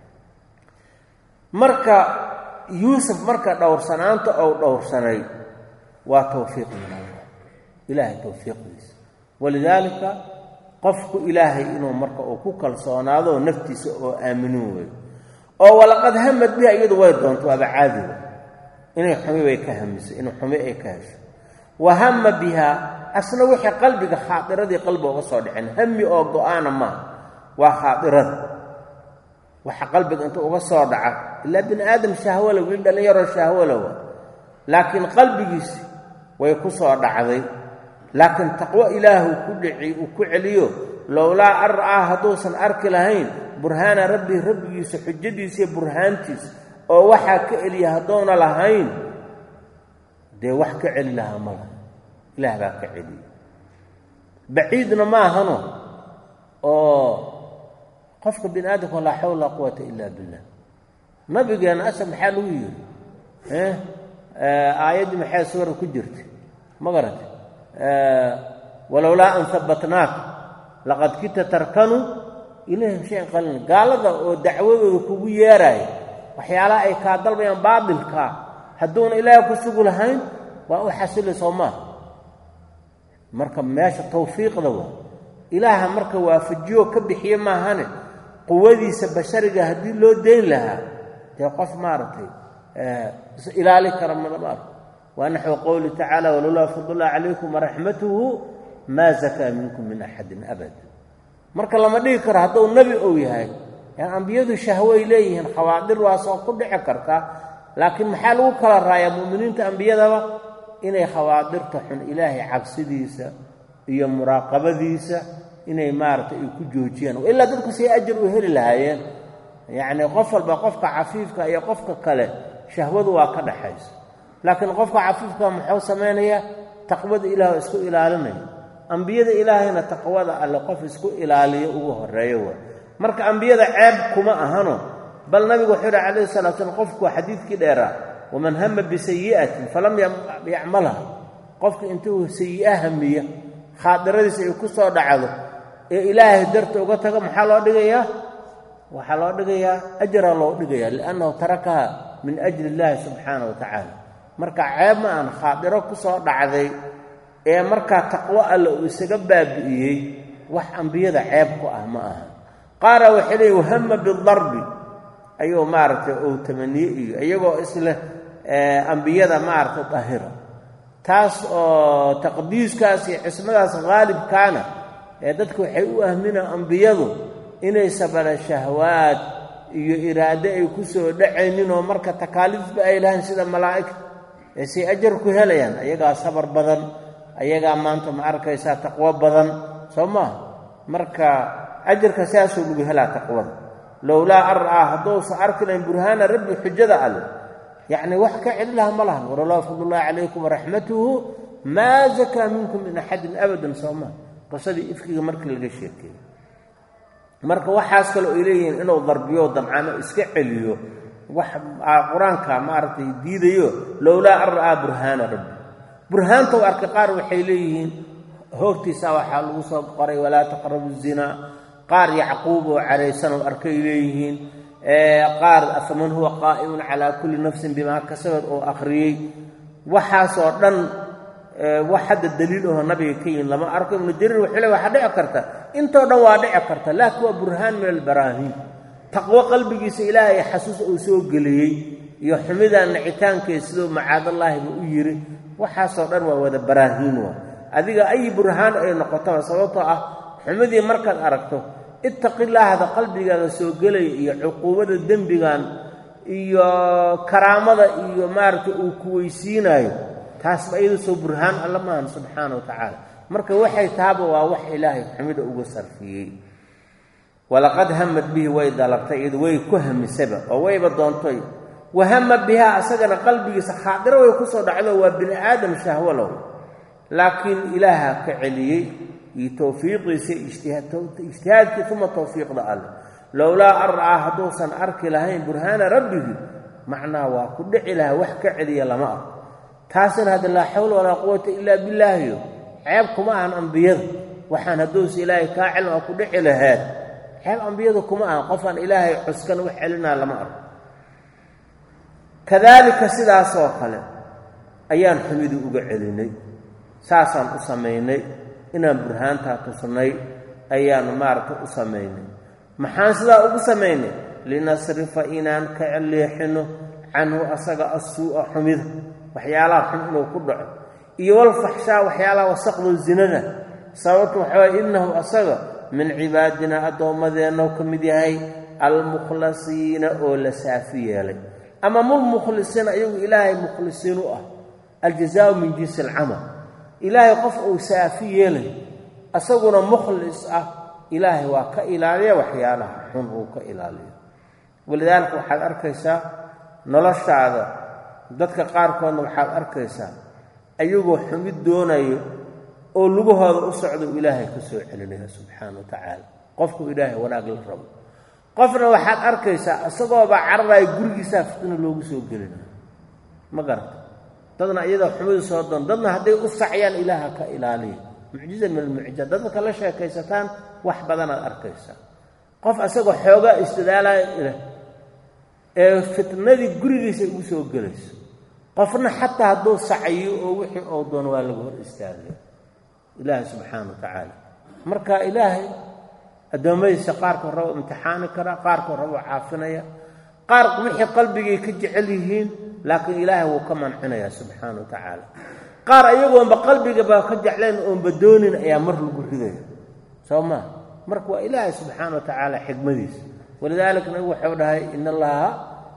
marka yuusuf marka dhowrsanaanta ou dhowrsanay waa tawfiiq min allah ilaahay tawfiiqdiisa walidaalika qofku ilaahay inuu marka uu ku kalsoonaado naftiisa oo aaminin weeyo oo walaqad hamad biha iyadu way doonto waaba caadiga inay xumi bay ka hamiso in xumi ay ka hesho wa hama biha asna wixii qalbiga khaadiradii qalbiga uga soo dhicin hami oo go-aana maaha waa khaadirada waxa qalbiga inta uga soo dhaca ilaa bini aadam shahwala wiil dhallinyaroo shahwalowa laakiin qalbigiisi way ku soo dhacday laakiin taqwo ilaahu ku dhici uu ku celiyo lowlaa an ra'aa hadduusan arki lahayn burhaana rabbii rabbigiisa xujadiisa iyo burhaantiisa oo waxaa ka celiya haddoona lahayn dee wax ka celi lahaa ma laha ilaah baa ka celiya baciidna ma ahano oo qofka bini aadamka laa xawla laa quwata ila billah nabigeena asal maxaa lagu yidhi aayaddii maxay suura ku jirta ma garata walowlaa an habbatnaaka laqad kita tarkanuu ilayhim shayan qaliila gaalada oo dacwadooda kugu yeeraayo waxyaalaha ay kaa dalbayaan baatilkaa hadduuna ilaahay ku sugu lahayn waa u xasili soo maaha marka meesha tawfiiqda waa ilaaha marka waafajiyo ka bixiye maahane quwadiisa bashariga haddii loo dayn lahaa dee qof maaragtay is ilaali kara madamaar waa naxwu qowli tacaala walowlaa fadlullah calaykum waraxmatuhu maa zakaa minkum min axadin abad marka lama dhigi karo hadduu nebi ou yahay ambiyadu shahwoay leeyihiin khawaadir waasoo ku dhici karta laakiin maxaa lagu kala raayaa mu'miniinta ambiyadaba inay khawaadirta xun ilaahay cabsidiisa iyo muraaqabadiisa inay maaragtay ay ku joojiyaan ilaa dadku say ajar u heli lahaayeen yacnii qof walba qofka cafiifka iyo qofka kale shahwadu waa ka dhaxaysa laakiin qofka cafiifka muxuu samaynayaa taqwada ilaah oo isku ilaalinaya ambiyada ilaahayna taqwada alle qof isku ilaaliyo ugu horeeyo waa marka ambiyada ceeb kuma ahano bal nabigu wuxuu yidhi calayhi salatu slam qofku xadiidkii dheeraa waman hama bisayi'atin falam yacmalha qofka intuu sayi'a hamiya khaadiradiisa ay ku soo dhacdo ee ilaahay darta uga tago maxaa loo dhigayaa waxaa loo dhigayaa ajraa loo dhigayaa liannahu tarakaha min ajli illaahi subxaana wa tacaala marka ceeb ma aan khaadiro ku soo dhacday ee markaa taqwo alle uu isaga baabi'iyey wax ambiyada ceeb ku ah ma aha qaara waxay leeyiin wahama bidarbi ayuu maaragtay ou tamaniye iyo iyagoo isleh ambiyada maaragtay dahira taas oo taqdiiskaas iyo cismadaas haalibkaana ee dadka waxay u ahminaan ambiyadu inay sabara shahwaad iyo iraado ay ku soo dhacayninoo marka takaaliifba ay lahayn sida malaa'igta ee say ajar ku helayaan ayagaa sabar badan ayagaa maanta ma arkaysaa taqwo badan soo maaha marka ajarka sidaasuu lagu helaa taqwada lowlaa an ra'aa hadduusan arki lahayn burhaana rabbi xujada alle yacni wax ka celi laha ma lahan walowlaa fadlullahi calaykum waraxmatuhu maa zakaa minkum min axadin abadan soo maha qisadii ifkiga markii laga sheekeeyey marka waxaas kale ay leeyihiin inuu darbiyo damcano iska celiyo wax qur-aanka maaragtay diidayo lowlaa an ra'aa burhaana rabbi burhaanta u arkay qaar waxay leeyihiin hoogtiisa waxaa lagu soo qoray walaa taqrabu zinaa qaar yacquub oo caraysan oo arkay leeyihiin qaar afaman huwa qaa'imun calaa kulli nafsin bimaa kasabad oo akhriyey waxaasoo dhan wax hadda daliil aho nabiga ka yihin lama arko ibnu jariir wuxuu le waxaa dhici karta intoo dhan waa dhici karta laakiin waa burhaan min albaraahiin taqwo qalbigiisa ilaahay xasuus uu soo geliyey iyo xumidaa nicitaankeed siduu macaadallaahiba u yiri waxaasoo dhan waa wada baraahiin waa adiga ay burhaan ay noqotaba sababtoo ah xumidii markaad aragto ittaqilaahda qalbigaaga soo gelaya iyo cuquubada dembigan iyo karaamada iyo maaragtay uu kuweysiinaayo taasba iyadu soo burhaan alla maahan subxaana wa tacaala marka waxay taaba waa wax ilaahay xumida uga sarfiyey walaqad hamad bihi way dalabtay iyadu way ku hamisaba oo wayba doontay wahama bihaa asagana qalbigiisa khaadiro way kusoo dhacdo waa bini aadam shahwo low laakiin ilaaha ka celiyey iyo towfiiqiisa ijtihaadkii uma towfiiqda alle lowlaa an ra'aa hadduusan arki lahayn burhaana rabbihi macnaa waa ku dhici lahaa wax ka celiya lama arko taasina hadda laa xawla walaa quwata ilaa billaahiyo ceeb kuma ahan ambiyada waxaan hadduusa ilaahay kaa celin oo ku dhici lahaad ceeb ambiyada kuma ahan qofaan ilaahay cuskan wax celinaa lama arko kadaalika sidaasoo kale ayaan xumidii uga celinay saasaan u samaynay inaan burhaantaa tusnay ayaan maaragtay u samaynay maxaan sidaa ugu samaynay linasrifa inaan ka leexino canhu asaga assuu'a xumida waxyaalaha xun inuu ku dhaco iyo walfaxshaa waxyaalaha wasaqdo zinada sababtu waxawaye innahu asaga min cibaadinaa addoommadeennou ka mid yahay almukhlasiina oo la saafi yeelay ama mulmukhlisiina iyagu ilaahay mukhlisiin u ah aljazaau min jinsi alcamal ilaahay qof uu saafi yeelay asaguna mukhlis ah ilaahay waa ka ilaaliya waxyaalaha xun uu ka ilaaliyo walidaalika waxaad arkaysaa noloshaada dadka qaarkoodna waxaad arkaysaa ayagoo xumid doonayo oo lugahooda u socdo ilaahay ka soo celinaya subxaana wa tacaala qofku ilaahay wanaag la rabo qofna waxaad arkaysaa isagooba cararaaya gurigiisaa fitna loogu soo gelinayo ma garata dadna iyadoo xumadu soo doon dadna hadday u sacyaan ilaaha ka ilaaliya mucjiza min almucjizaat dadka la sheekaysataan wax badanaad arkaysaa qof isagoo xoogaa istidaalaya ileh ee fitnadii gurigiisa ugu soo gelayso qofna xataa hadduu sacyo oo wixii oo doon waa laga hor istaagaya ilaahay subxaana wa tacaala marka ilaahay addoommadiisa qaarkood rabo imtixaani karaa qaarkood rabo caafinaya qaar wixii qalbigay ka jecel yihiin laakiin ilaahay wuu ka mancinayaa subxaana wa tacaala qaar ayagoonba qalbigaba ka jeclayn oonba doonin ayaa mar lagu ridaya soo maa marka waa ilaahay subxaana wa tacaala xikmadiisa walidaalika nabigu waxau dhahay in allaha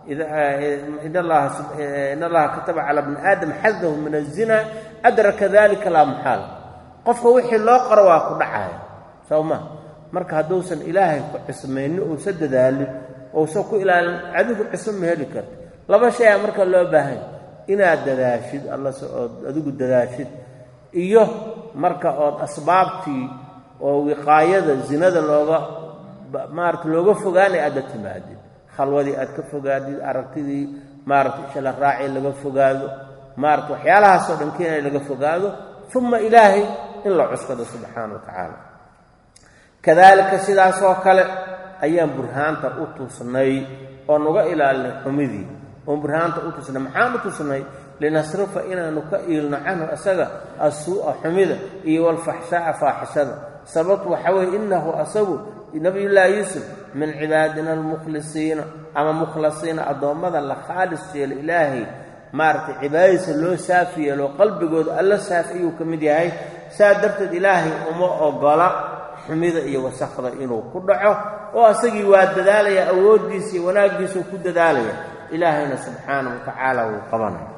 in allaha kataba calaa bni aadam xadahu min azina adraka dalika laa muxaal qofka wixii loo qoro waa ku dhacaya soo maa marka hadduusan ilaahay ku cismaynin uusa dadaalin ousan ku ilaalin adigu cismo ma heli karta laba shay a marka loo baahanya inaad dadaashid allase ood adigu dadaashid iyo marka ood asbaabtii oo wiqaayada zinada looga maarata looga fogaanay aadla timaadid khalwadii aad ka fogaadid aragtidii maarata ishala raaci laga fogaado maarata waxyaalahaasoo dhan keenay laga fogaado uma ilaahay in la cuskado subxaana wa tacaala kadaalika sidaasoo kale ayaan burhaanta u tusnay oo nuga ilaalinay xumidii oon burhaanta u tusnay maxaan u tusnay linasrifa inaanu ka iilno canhu asaga assuu'a xumida iyo walfaxshaa'a faaxishada sababtu waxaa weye innahu asagu nabiyullaahi yuusuf min cibaadina almukhlisiina ama mukhlasiina addoommada la khaalis yeelo ilaahay maaragtay cibaadadiisa loo saafi yeelo qalbigooda alla saafi ayuu ka mid yahay saa darteed ilaahay uma ogola xumida iyo wasakda inuu ku dhaco oo asagii waa dadaalaya awooddiisa iyo wanaaggiisuu ku dadaalaya ilaahayna subxaanahu wa tacaala wuu qabanaya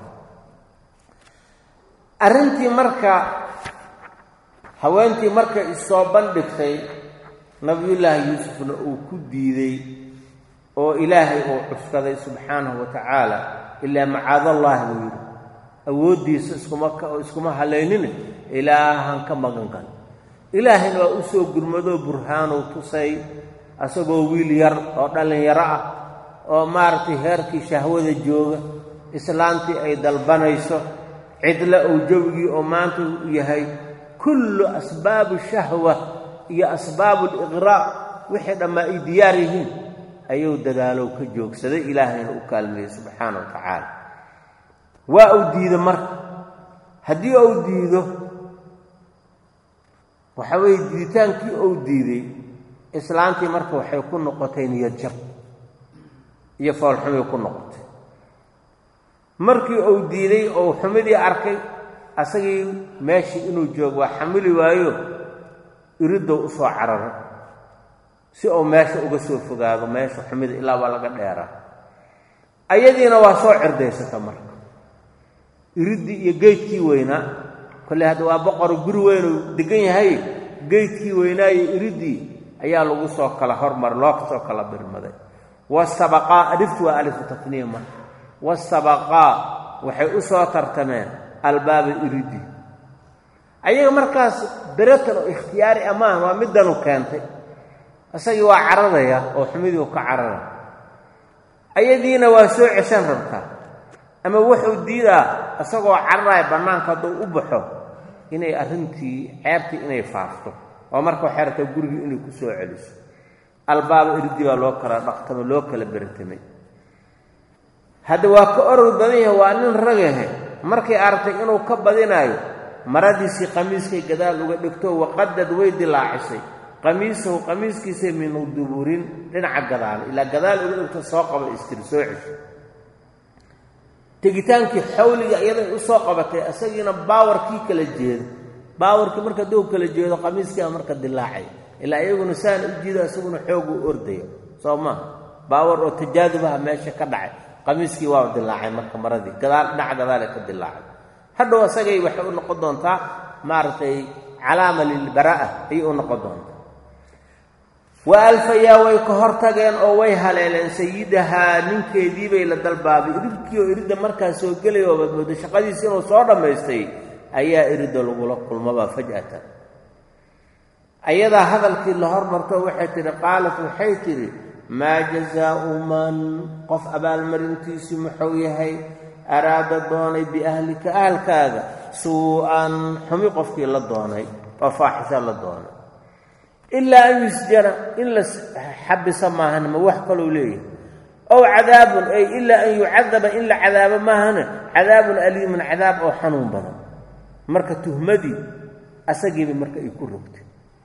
arrintii marka haweentii markay issoo bandhigtay nabiyullaahi yuusufna uu ku diiday oo ilaahay uu cuskaday subxaanahu wa tacaala ilaa macaadallahi buu yidhi awooddiisa iskuma iskuma halaynine ilaahan ka magan gal ilaahayna waa u soo gurmadoo burhaanow tusay asagoo wiil yar oo dhallinyaro ah oo maaragtay heerkii shahwada jooga islaantii ay dalbanayso cidla ou jawigii oo maanta u yahay kullu asbaabu shahwa iyo asbaabu liqraa' wixii dhammaa ay diyaar yihiin ayuu dadaalow ka joogsaday ilaahayna u kaalmeeyey subxaana wa tacaala waa uu diido marka haddii uu diido waxa weeye diiditaankii uu diiday islaantii marka waxay ku noqotay niyad jab iyo foolxumay ku noqotay markii uu diiday ou xumidii arkay asagii meeshii inuu joogo waa xamili waayo iridow u soo cararay si uu meesha uga soo fogaado meesha xumida ilaa waa laga dheeraa ayadiina waa soo cirdaysata marka iriddii iyo geydkii weynaa kolley hadda waa boqoro guri weynuu degan yahay geydkii weynaa iyo iriddii ayaa lagu soo kala hormar loo soo kala birmaday wasabaqaa aliftu waa alifu tafniya marka wasabaqaa waxay u soo tartameen albaaba iridii ayaga markaas beratan oo ikhtiyaari ammaan waa midanu keentay isagii waa cararaya oo xumidii ka cararaya ayadiina waa soo ceshan rabtaa ama wuxuu diidaa isagoo cararaya bannaanka hadduu u baxo inay arrintii ceebtii inay faafto oo marka waxay rabtaa gurigii inay ku soo celiso albaaba iridii baa loo kala dhaqtamo loo kala beratamay hadda waa ka orod badan yahay waa nin ragahe markay aragtay inuu ka badinaayo maradiisii qamiiskay gadaal uga dhigto waqadad way dilaacisay qamiisahu qamiiskiisay min duburin dhinaca gadaal ilaa gadaal uga dhigto soo qaba istiri soo cesho tegitaankii xawliga iyaday u soo qabatay isagiina baawarkii kala jeedo baawarkii marka duu kala jeedo qamiiskiiba marka dilaacay ilaa iyaguna saan u jiido isaguna xoogu ordaya soo maa baawar oo tajaadubaha meesha ka dhacay qamiiskii waa dilaacay marka maradii gadaal dhinaca gadaale ka dilaacay hadhow isagay waxay u noqon doontaa maaragtay calaama lilbaraa'a ayay u noqon doontaa wa alfayaa way ka hor tageen oo way haleeleen sayidahaa ninkeedii bay la dalbaabay iridkii oo iridda markaa soo gelay oo badmoodo shaqadiisi inuu soo dhammaystay ayaa iridda lagula kulmaba faj'atan ayadaa hadalkii la hormarto waxay tidhi qaalat waxay tidhi maa jazaau man qof abaalmarintiisu muxuu yahay araada doonay biahlika ahalkaaga suu-an xumi qofkii la doonay oo faaxisho la doonay ilaa an yusjana in la xabisa maahan ma wax kalou leeyahay ow cadaabun ay ilaa an yucadaba in la cadaabo maahana cadaabun aliimun cadaab oo xanuun badan marka tuhmadii asagiiba marka ay ku rogtay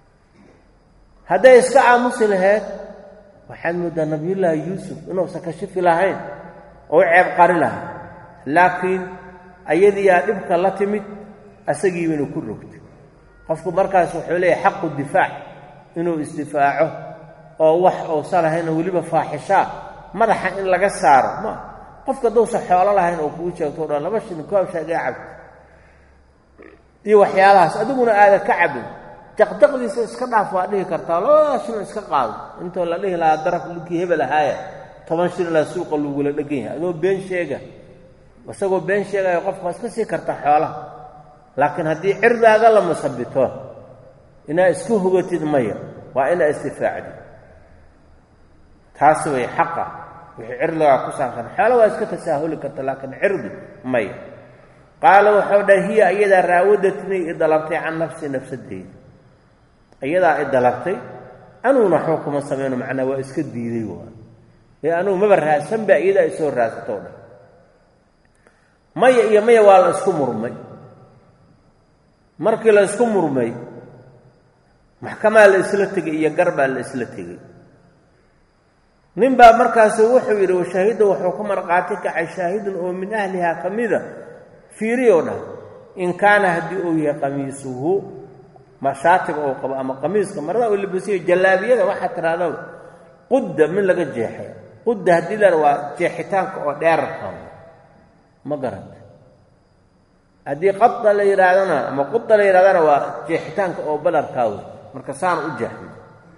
hadday iska aamusi lahayd waxaad mooddaa nabiyullaahi yuusuf inuusan ka shifi lahayn oo u ceeb qari lahaa laakiin ayadiiyaa dhibka la timid asagiibana ku rogtay qofku markaas wuxuu leeyahay xaqu difaac inuu isdifaaco oo wax uusan lahayn oo weliba faaxishaa madaxa in laga saaro ma qofka haddousan xoolo lahayn oo kuu sheegto o dhan laba shilin koobsha igaa cabto iyo waxyaalahaas adiguna aada ka cabin jaqjaqdiisa iska dhaaf waa dhihi kartaa labada shilin iska qaado intoo la dhihi lahaa daraf linkii hebel ahaaya toban shililaa suuqa lagula dhegan yahay adoo been sheega isagoo been sheegaya qofka waa iska sii kartaa xoolaha laakiin haddii cirdaaga la masabito inaa isku hogatid maya waa inaa istifaacdi taasi way xaqa wixii cirdigaa ku saabsan xoolo waa iska tasaahuli karta laakiin cirdi maya qaala wuxuu dhahay hiya iyadaa raawadatnii i dalabtay can nafsi nafsadeyda iyadaa i dalabtay anuguna waxba kuma samayno macnaa waa iska diiday waa ee anugu maba raadsan baa iyadaa isoo raadsatoo dhan maya iyo maya waa la isku murmay markii la isku murmay maxkamaa la isla tegay iyo gar baa la isla tegey nin baa markaasu wuxuu yidhi washaahidda wuxuu ku marqaati kacay shaahidun oo min ahlihaa ka mida fiiriyoo dhah in kaana haddii uu yahay qamiisuhu mashaatiga uu qabo ama qamiiska marada uu labasiyo jallaabiyada waxaa tidhahda qudda min laga jeexay qudda haddii la waa jeexitaanka oo dheerarka ma garanta haddii qada la yidhaahdana ama quda la yidhahdana waa jeexitaanka oo balarkaa wey marka saan u jeexmo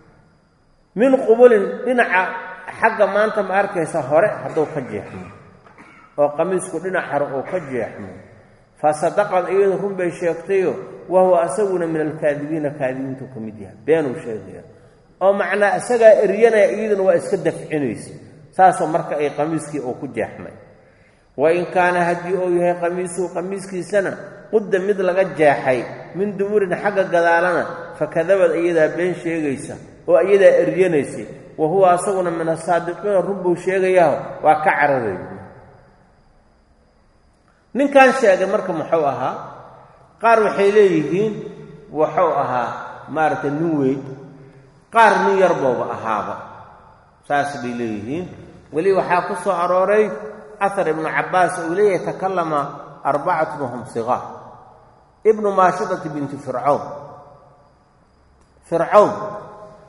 min qubulin dhinaca xagga maanta ma arkaysa hore hadduu ka jeexmo oo qamiisku dhinac hore uu ka jeexmo fa sadaqad iyadu run bay sheegtayo wa huwa asaguna min alkaadibiina kaadibiintu ka mid yahay beenuu sheegaya oo macnaa isagaa eryanaya iyaduna waa iska dafcinaysa saasoo marka ay qamiiskii uu ku jeexmay wain kaana haddii uu yahay qamiisuhu qamiiskiisana qudda mid laga jeexay min dumurin xagga gadaalana fakadabad iyadaa been sheegaysa oo iyadaa eryanaysay wa huwa asaguna min asaadiqiina run buu sheegayaho waa ka cararaya ninkan sheegay marka muxuu ahaa qaar waxay leeyihiin wuxuu ahaa maaragtay nin weyn qaar nin yarbooba ahaaba saas bay leeyihiin weli waxaa ku soo arooray ahar ibnu cabbaas uu leeyahay takallama arbacatun wahum sigaar ibnu maashidati binti fircawn fircawn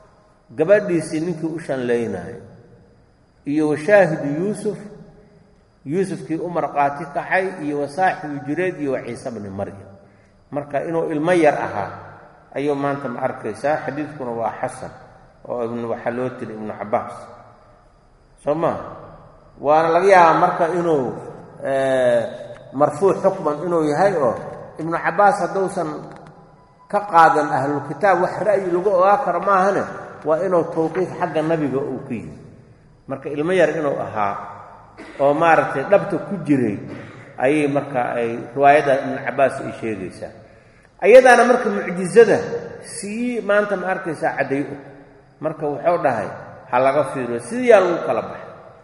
gabadhiisii ninkii u shanlaynayo iyo washaahidu yuusuf yuusufkii u marqaati kacay iyo wasaaxibu jureed iyo wa ciise bni maryam marka inuu ilmo yar ahaa ayuu maanta ma arkaysaa xadiidkuna waa xasan oo waxaa loo tiri ibnu cabaas soo maa waana laga yaabaa marka inuu marfuuc xukman inuu yahay oo ibnu cabaas hadduusan ka qaadan ahlulkitaab wax ra'yi lagu ogaa karo maahane waa inuu tawqiif xagga nabiga uu ku yihi marka ilmo yar inuu ahaa oo maaragtay dhabta ku jiray ayay marka ay riwaayadda ibnu cabaas ay sheegaysaa ayadaana marka mucjizada sii maanta ma arkaysaa cadday u marka wuxuu dhahay ha laga fiiriyo sidiyaa lagu kala baxay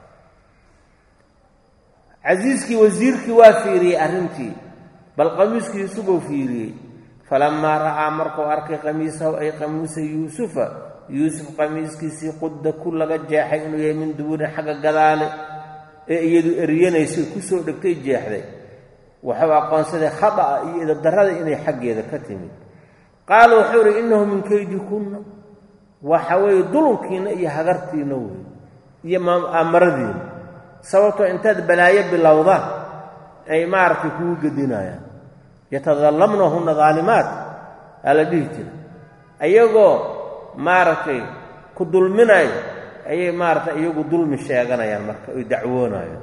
casiiskii wasiirkii waa fiiriyey arrintii bal qamiiskii yuusufuu fiiriyey falamaa ra'aa markuu arkay qamiisahu ay qamiisa yuusufa yuusuf qamiiskiisii qudda ku laga jeexay inuu yahay min dubuurin xagga gadaale ee iyadu eryanaysay ku soo dhegtay jeexday wuxuu aqoonsaday khada'a iyo idadarrada inay xaggeeda ka timid qaala wuxuu idhi innahu min kaydi kunna waxa weeye dulunkiinna iyo hagartiinna wey iyo aamaradiina sababtoo intaad balaayo bilowdaan ay maaragtay kugu gedinayaan yatadallamnahunna daalimaat aa la dhihi jira ayagoo maaragtay ku dulminayo ayay maaragtay iyagu dulmi sheeganayaan marka oy dacwoonayaan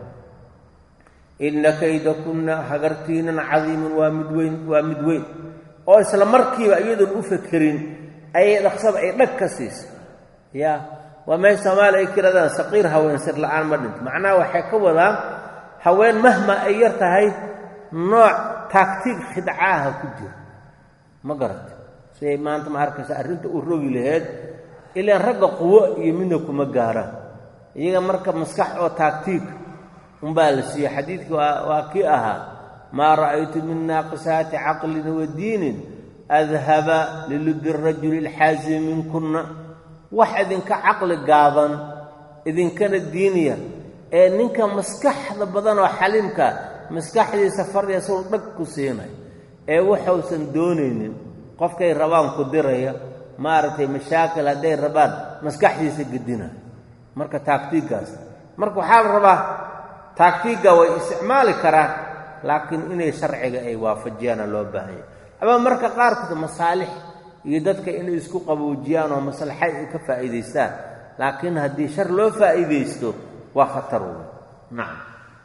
inna kayda kunna hagartiinan cadiimun waa mid weyn waa mid weyn oo isla markiiba iyadoon u fakerin ayay dhaqsada ay dhag ka siisay yaa waa meel soomaaliya ay kiradaan saqiir haween sir la'aan ma dhinto macnaha waxay ka wadaan haween mahma ay yar tahay nooc taagtiig khidcaaha ku jira ma garata siday maanta ma arkaysa arrinta u rogi laheyd ilaan ragga quwo iyo midna kuma gaaraan iyaga marka maskax oo taagtiig unbaa la siiye xadiidkii waa kii ahaa maa ra'aytu min naaqisaati caqlin wa diinin adhaba lilubi rajuli alxaasimi minkunna wax idinka caqli gaaban idinkana diiniya ee ninka maskaxda badan oo xaliimka maskaxdiisa fadhiya suu dhag ku siinay ee waxuusan doonaynin qofkay rabaan ku diraya maaragtay mashaakil hadday rabaan maskaxdiisa gedinaya marka taagtiiggaas marka waxaa la rabaa taagtiigga way isticmaali karaan laakiin inay sharciga ay waafajiyaana loo baahanya ama marka qaarkood masaalix iyo dadka inay isku qaboojiyaan oo maslaxa ay ka faa'iidaystaan laakiin haddii shar loo faa'iidaysto waa khatar wey nacam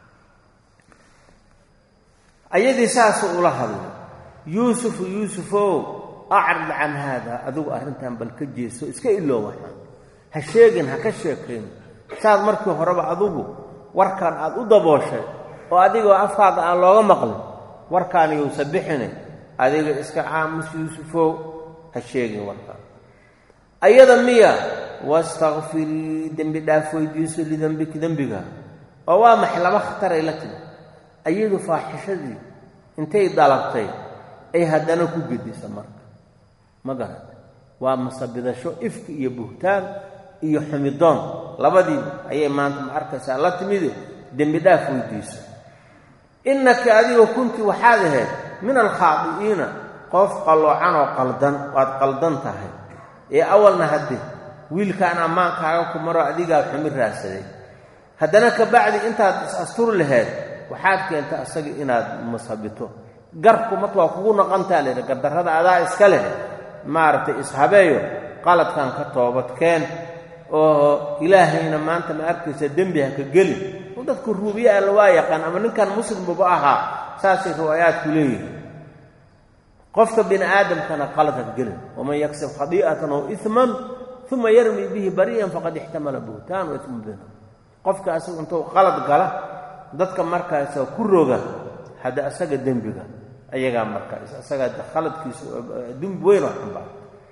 ayadii saasuu ula hadlay yuusufu yuusufow acrid can haada adigu arrintan bal ka jeesto iska iloo waxaan ha sheegin ha ka sheekayn saad markii horeba adigu warkan aad u dabooshay oo adigoo afkaaga aan looga maqlin warkaan yousa bixinay adiga iska aamus yuusufow ha sheegin warkaan ayada miya wastakfirii dembi dhaaf weydiiso lidembiki dembiga oo waa maxay laba khataray la timi ayadu faaxishadii intay dalabtay ay haddana ku gedisa marka ma garata waa masabidasho ifki iyo buhtaan iyo xumidoon labadiiba ayay maanta ma arkaysaa la timide dembi dhaaf weydiiso innaka adiga kunti waxaad ahayd min alkhaadi'iina qof qalloocan oo qaldan waad qaldan tahay ee awalna hadde wiilkaan ammaankaaga ku maro adigaa xumi raadsaday haddana ka bacdi intaad is-asturi lahayd waxaad keenta asaga inaad masabito garku marka waa kugu noqontaa lehi gardarrada adaa iska leh maaragtay ishabeeyo qaladkan ka toobadkeen oo ilaahayna maanta ma arkaysa dembi ha ka gelin oo dadku ruubiye alla waa yaqaan ama ninkan muslimbuba ahaa saasay riwaayaadku leeyihin qofka bini aadamkana qalad ha ka gelin waman yaksib khadii'atan oo iman uma yarmi bihi bari'an faqad ixtamala buhtaan wa ismu bina qofka asagu intuu qalad gala dadka markaasa ku roga hadda asaga dembiga ayagaa markaas asaga khaladkiisu dembi weyn oo xambaa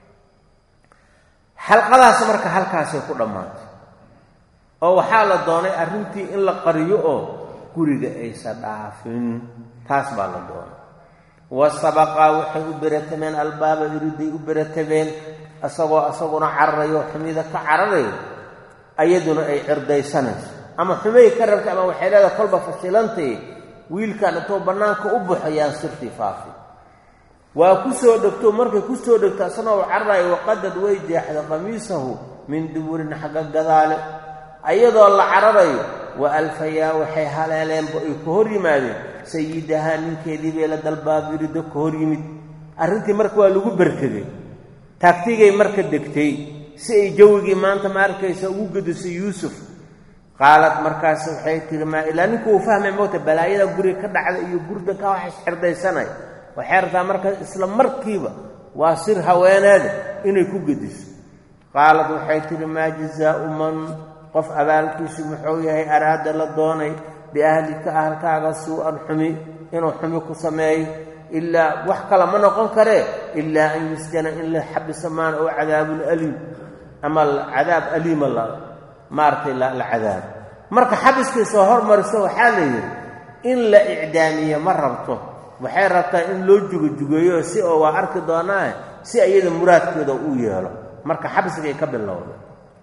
xalqadaas marka halkaasay ku dhammaantay oo waxaa la doonay arrintii in la qariyo oo guriga aysa dhaafin taas baa la doonay wasabaqaa waxay u beratameen albaaba iriday u beratameen isagoo isaguna cararayo xumida ka cararayo ayaduna ay cirdaysanayso ama xumay ka rabtay ama waxay leedahay kolba fashilantay wiilkan intuu bannaanka u baxo yaan sirtii faafi waa ku soo dhegto markay ku soo dhegto asagoo cararayo waqadad way jeexda qamiisahu min duburin xagga gadaale ayadoo la cararayo wa alfayaa waxay haleeleenba ay ka hor yimaadeen sayidahaa ninkeedii bay la dalbaabirido ka hor yimid arrintii marka waa lagu berkaday taagtigay marka degtay si ay jawigii maanta ma arkaysa ugu gedisay yuusuf qaalad markaas waxay tihi maa ilaa ninku uu fahmay moogta balaayada guriga ka dhacda iyo gurdanka wax isxirdaysanay waxay rabtaa marka isla markiiba waa sir haweeneeda inay ku gediso qaalad waxay tihi maa jazaau man qof abaalkiisu muxuu yahay araada la doonay biahlika ahalkaaga suu-an xumi inuu xumi ku sameeyo ilaa wax kale ma noqon karee ilaa an yusjana in la xabisa maan oo cadaabun aliim ama cadaab aliima la maaragtay la cadaab marka xabiskii soo hormariso waxaa la yidhi in la icdaamiye ma rabto waxay rabtaa in loo jugojugeeyo si oo waa arki doonaa si iyada muraadkeeda u yeelo marka xabsigay ka bilowday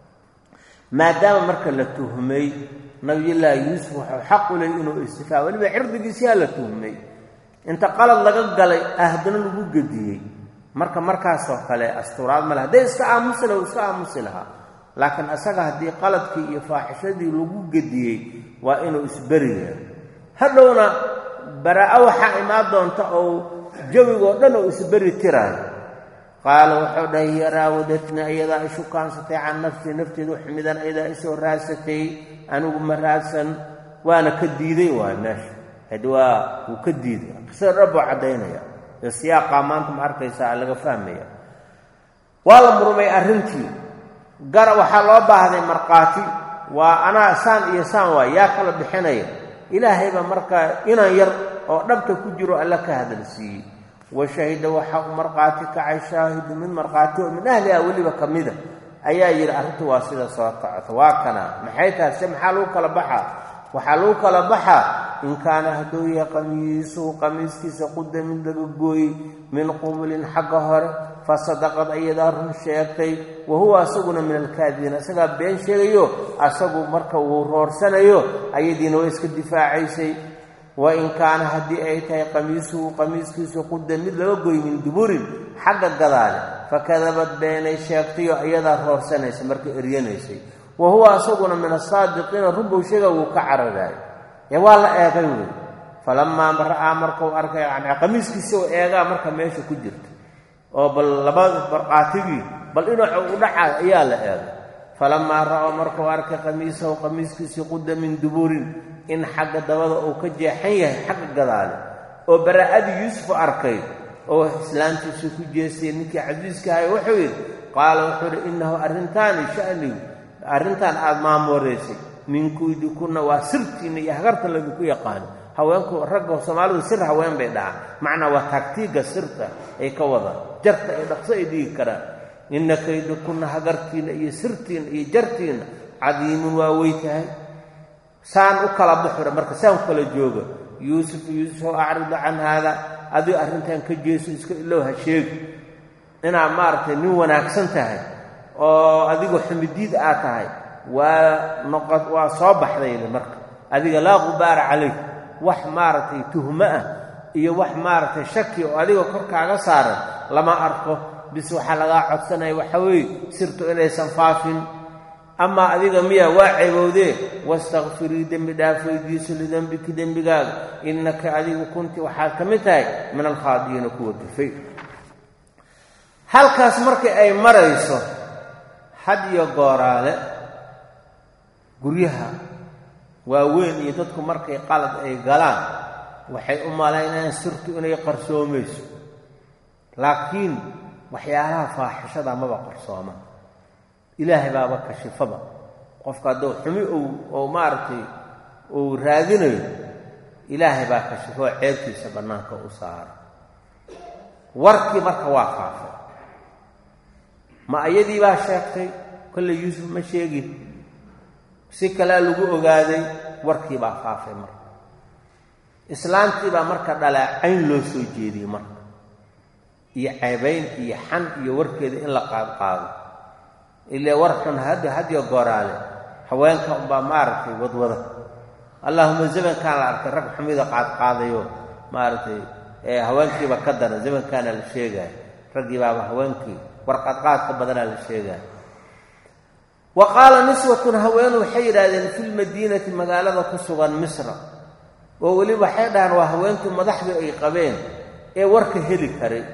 maadaama marka la tuhmay nabiyullaahi yuusuf wuxuu xaq u ley inuu istifaa weliba cirdigiisiyaa la tuhmay inta qalad laga galay ahdana lagu gediyey marka markaasoo kale asturaad ma leh hadday iska aamusi laha iska aamusi lahaa laakiin asaga haddii qaladkii iyo faaxishadii lagu gediyey waa inuu isberi yeelo hadhowna baraa-o waxaa imaan doonta oo jawigoo dhan oo isberi tiraayo qaala wuxuu dhahay hiya raawadatni ayadaa ishu kaansatay can nafsii nafteedu ximidan ayadaa isoo raadsatay anigu ma raadsan waana ka diiday waay meesha hadi waa wuu ka diiday qisada dhab oo caddaynaya ee siyaaqaa maanta ma arkaysaa laga fahmaya waa la murmay arrintii gara waxaa loo baahday markhaati waa anaa saan iyo saan waay yaa kala bixinaya ilaahayba markaa inan yar oo dhabta ku jiro alla ka hadalsiiyey wa shahida waxaa u markhaati kacay shaahidu mid markhaati oo min ahliha weliba ka mida ayaa yidhi arrintu waa sida soo kacota waa kana maxay tahay se maxaa lagu kala baxaa waxaa lagu kala baxaa in kaana hadduu yahay qamiisuhu qamiiskiisa quda mid laga gooyey min qubulin xagga hore fa sadaqad ayadaa run sheegtay wa huwa asaguna min alkaadibiin asagaa been sheegayo asagu marka uu roorsanayo ayadiina way iska difaacaysay wa in kaana haddii ay tahay qamiisuhu qamiiskiisu quda mid laga gooyey min duburin xagga gadaale fakadabad beenay sheegtayo ayadaa roorsanaysa marka eryanaysay wa huwa asaguna min asaadiqiina runbuu sheega wuu ka cararaayo ee waa la eegay wey falamaa ra'aa markuu arkay yani qamiiskiisa u eegaa marka meesha ku jirta oo bal labada barqaatigii bal dhinaca u dhaca ayaa la eegay falamaa ra'aa markuu arkay qamiisahu qamiiskiisii quda min duburin in xagga dabada uu ka jeexan yahay xagga gadaale oo baraa'adii yuusuf arkay oo islaantiisii ku jeestay ninkii casiiska ahay wuxuu yidhi qaala wuxuu yidhi innahu arrintaani sha'nigu arrintan aada maamuureysay minkuidi kunna waa sirtiinna iyo hagarta ladinku yaqaano haweenku ragga soomaalidu sir haween bay dhahaan macnaa waa taagtiigga sirta ay ka wadaan jarta ay dhaqso ay dhigi karaan inna kaydi kunna hagartiinna iyo sirtiinna iyo jartiinna cadiimun waa wey tahay saan u kala buxura marka saan u kala jooga yuusuf yuusuf acridu can haada adigo arrintan ka jeeso iska ilow ha sheegi inaad maaragtay nin wanaagsan tahay oo adigoo xumidiid aad tahay waa noqo waa soo baxdayli marka adiga laa qubaara calayk wax maaragtay tuhmo ah iyo wax maaragtay shaki oo adiga korkaaga saaran lama arko bis waxaa lagaa codsanaya waxa weeye sirtu inaysan faafin amaa adiga miya waa ceebowdee wastakfirii dembi dhaaf weydiiso lidembiki dembigaaga innaka adigu kunti waxaad ka mid tahay min alkhaadiyiina kuwa gafay halkaas markii ay marayso had iyo gooraale guryaha waaweyn iyo dadku markay qalad ay galaan waxay u malaynayaan sirtu inay qarsoomayso laakiin waxyaalaha faaxishada maba qarsooma ilaahay baaba kashifaba qofka hadduu xumi ou maaragtay uu raadinayo ilaahay baa kashifo oo ceebtiisa bannaanka u saara warkii marka waa faafay ma ayadii baa sheegtay kolley yuusuf ma sheegin si kalea lagu ogaaday warkii baa faafay marka islaantii baa marka dhalaacayn loo soo jeediyey marka iyo ceebayn iyo xan iyo warkeeda in la qaadqaado ilaa war xun hadda hadiyo gooraale haweenka unbaa maaragtay wadwada allahuma zamankaan la arkay rag xumida qaadqaadayo maaragtay haweenkiiba ka dara zamankaana la sheegaya raggii baaba haweenkii war qaadqaadka badanaa la sheegaya wa qaala niswatun haween waxay yidhaahdeen fi lmadiinati magaalada ku sugan misra oo weliba waxay dhahaan waa haweentii madaxdii ay qabeen ee warka heli karay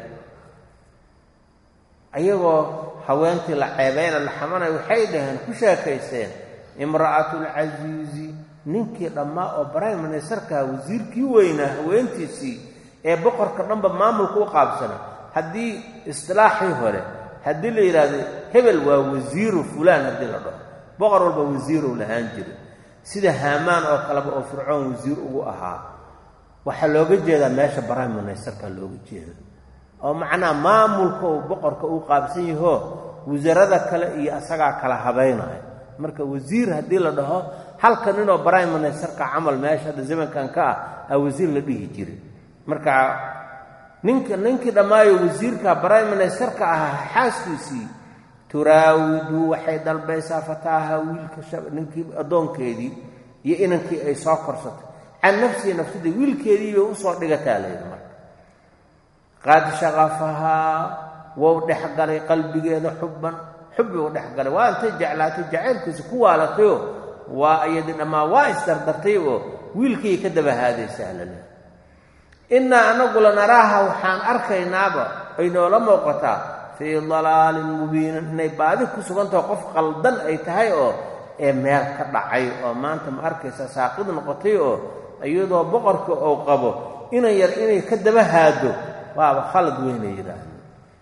ayagoo haweentii la ceebeyna la xamanay waxay dhaheen ku sheekaysteen imra'atulcasiizi ninkii dhammaa oo brime ministerkaa wasiirkii weynaa haweentiisii ee boqorka dhanba maamulka u qaabsanay haddii istilaaxii hore haddii la yidhaahdo hebel waa wasiiru fulaan haddii la dhaho boqor walba wasiirow lahaan jiray sida haamaan oo kaleba oo fircoon wasiir ugu ahaa waxaa looga jeedaa meesha brime ministerka looga jeeda oo macnaha maamulka uu boqorka u qaabsan yahoo wasaarada kale iyo asagaa kala habaynaya marka wasiir haddii la dhaho halka ninoo brime ministerka camal meesha hadda zamankan ka ah aa wasiir la dhihi jiray marka ninka ninkii dhammaayo wasiirka brime ministerka ahaa xaaskiisii turaawidu waxay dalbaysaa fataaha wiilka ninkii addoonkeedii iyo inankii ay soo korsatay can nafsihi nafsadii wiilkeedii bay usoo dhigataa layidhi marka qad shaqafahaa wou dhexgalay qalbigeeda xubban xubbi u dhexgalay waa intay jeclaatay jacaylkiisa ku waalatayoo waa iyadii dhammaa waa isdardartay oo wiilkii ka dabahaadaysaa la leehay innaa anagu lanaraaha waxaan arkaynaaba ay noola muuqataa fii dalaalin mubiinin inay baadi ku sugantaho qof qaldan ay tahay oo ee meel ka dhacay oo maanta ma arkaysa saaqid noqotay oo iyadoo boqorka uu qabo inan yar inay ka daba haado waaba khalad weynay yidhaahdeen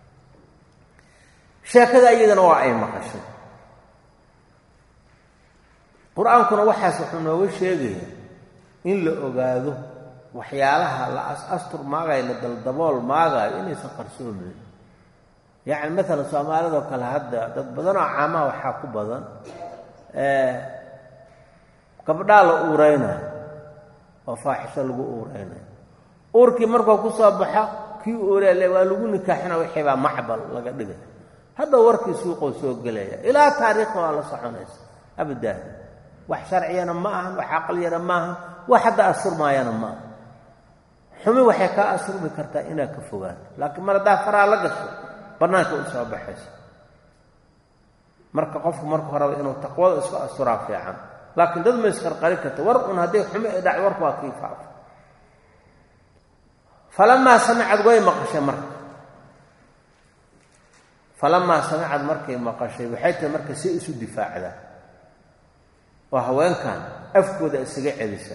sheekada iyadana waa ay maqashay qur-aankuna waxaas wuxuu nooga sheegayaa in la ogaado waxyaalaha la as-astur maagayo la daldabool maagaayo inaysan qarsoomayn yacni maalan soomaalidoo kale hadda dad badanoo caamaha waxaa ku badan gabdhaa la uureynayo oo faaxisho lagu uureynayo uurkii markuu ku soo baxo kii uurele waa lagu nikaaxina wixii baa macbal laga dhigay hadda warkii suuqoo soo gelaya ilaa taariikhda waa la soconaysa abadan wax sharciyana ma ahan wax aqliyana ma ahan wax hadda asurmaayana ma aha xumi waxay kaa asurmi kartaa inaad ka fogaato laakiin mar haddaa faraa la gasho bannaanka u soo baxayso marka qofku marka horeba inuu taqwada isku asturaa fiican laakiin dad ma isqarqari karta war un hadday xumi ay dhac warku waa kii faafo falamaa samicad way maqashay marka falamaa samicad markay maqashay waxay tahay marka si isu difaacdaa oo haweenkan afkooda isaga celisa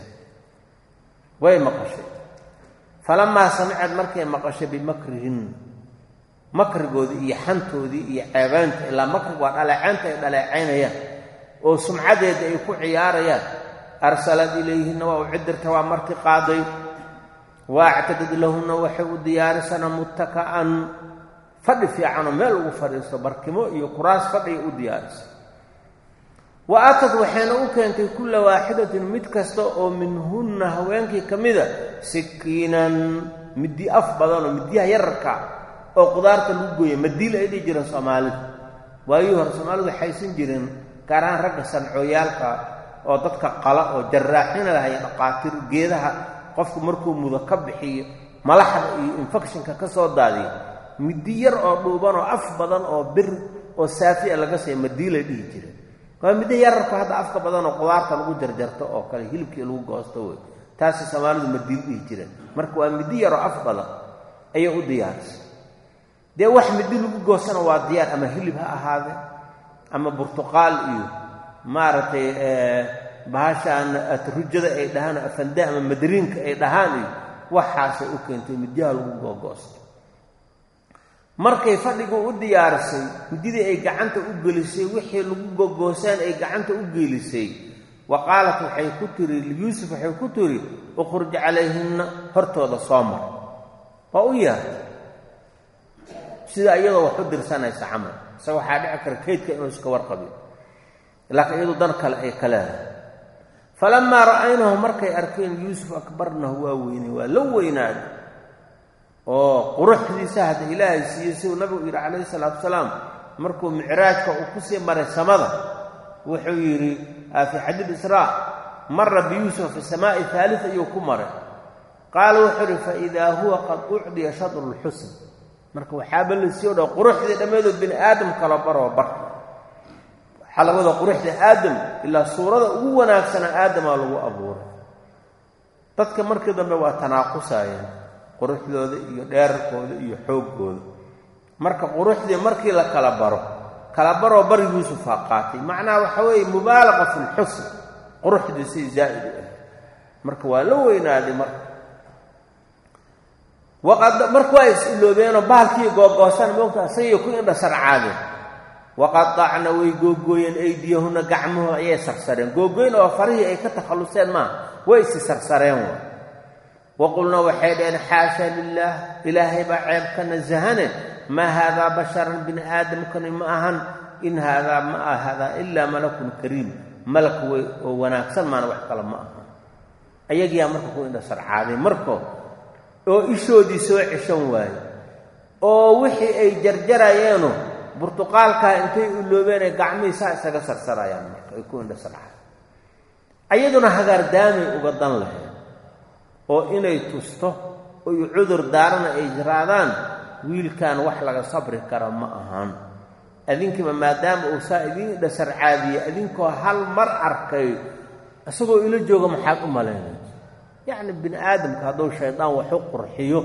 way maqashay falamaa samicad markay maqashay bimakrihin makrigoodii iyo xantoodii iyo ceebaynta ilaa makrig waa dhaleecaynta ay dhaleecaynayaan oo sumcadeeda ay ku ciyaarayaan arsalad ilayhinna waa u cidirta waa marti qaaday waactadad lahunna waxay u diyaarisana muttaka'an fadhi fiicanoo meel ugu fadhiisto barkimo iyo kuraas fadhiga u diyaarisa wa aatad waxayna u keentay kulla waaxidatin mid kasta oo minhunna haweenkii ka mida sikiinan middi af badanoo midyaha yararka oo qudaarta lagu gooya madiil ay dhihi jireen soomaalida waayuu hore soomaalidu waxaysan jireen gaar ahaan ragga sancooyaalka oo dadka qala oo jaraaxina lahay dhaqaatiir geedaha qofku markuu mudo ka bixiyo malaxda iyo infectionka ka soo daadiyo middi yar oo dhuuban oo af badan oo bir oo saafiya laga siiya madiilay dhihi jireen waa middo yararku hadda afka badan oo qudaarta lagu jarjarto oo kale hilibkii lagu goosto wey taasi soomaalidu madiil dhihi jireen marka waa middi yaroo af badan ayay u diyaarisay dee wax middi lagu goostana waa diyaar ama hilib ha ahaadee ama burtuqaal iyo maaragtay bahashaan atrujada ay dhahaan afande ama madriinka ay dhahaan iyo waxaasay u keentay midyaha lagu googoosto markay fadhigu u diyaarisay mididii ay gacanta u gelisay wixii lagu gogoosaan ay gacanta u geelisay wa qaalat waxay ku tiri liyuusuf waxay ku tiri ukhruj calayhinna hortooda soo mar waa u yeertay sida iyadoo wax u dirsanaysa camal isaga waxaa dhici kara kaydka inuu iska warqabiyo laakiin iyadu dan kale ay ka leedahay falamaa ra'aynahu markay arkeen yuusuf akbarnahu waa weynay waa la weynaaday oo quruxdiisa hadda ilaahay siiyey siduu nabigu yidhi calayhi salaatu wasalaam markuu micraajka uu ku sii maray samada wuxuu yidhi fii xadiid israa mara biyuusuf fi samaa'i haalit ayuu ku maray qaala wuxuu yidhi faidaa huwa qad ucdiya shadru lxusn marka waxaaba la siiyo dha quruxdii dhammeedoo bini aadam kalo baroo bar waxaa labada quruxda aadam ilaa suurada ugu wanaagsana aadamaa lagu abuuray dadka markii dambe waa tanaaqusayeen quruxdooda iyo dheerarkooda iyo xooggooda marka quruxdii markii la kala baro kala baroo bari yuusufaa qaatay macnaha waxa weeye mubaalaqa fi lxusn quruxdii si zaa'id u ah marka waa la weynaaday marka waqad marka waa is-iloobeenoo bahalkii googoosan moogta asagii ku indha sarcaadeen waqadacna way googooyeen aydiyahuna gacmahooda ayay sarsareen googooyn oo farihii ay ka takhalluseen maaha way isi sarsareen wa waqulna waxay dhaheen xaasha lilaah ilaahay baa ceeb ka nasahane maa haadaa basharan bini aadamkani ma ahan in haadaa ma ah haadaa ilaa malakun kariim malak wey oo wanaagsan maana wax kale ma aha ayagiyaa marka ku indha sarcaaday marko oo ishoodii soo ceshan waaye oo wixii ay jarjarayeeno burtuqaalkaa intay uloobeen ay gacmihii saa isaga sarsarayaan marka ay ku indha sarcaaday ayaduna hagaardaamay uga dan lahayd oo inay tusto oy cudur daarana ay jiraadaan wiilkan wax laga sabri kara ma ahaan adinkiiba maadaama uu saa idiin indha sarcaadiye idinkoo hal mar arkay isagoo ila jooga maxaad u malaynay yacni bini aadamka hadduu shaydaan waxu qurxiyo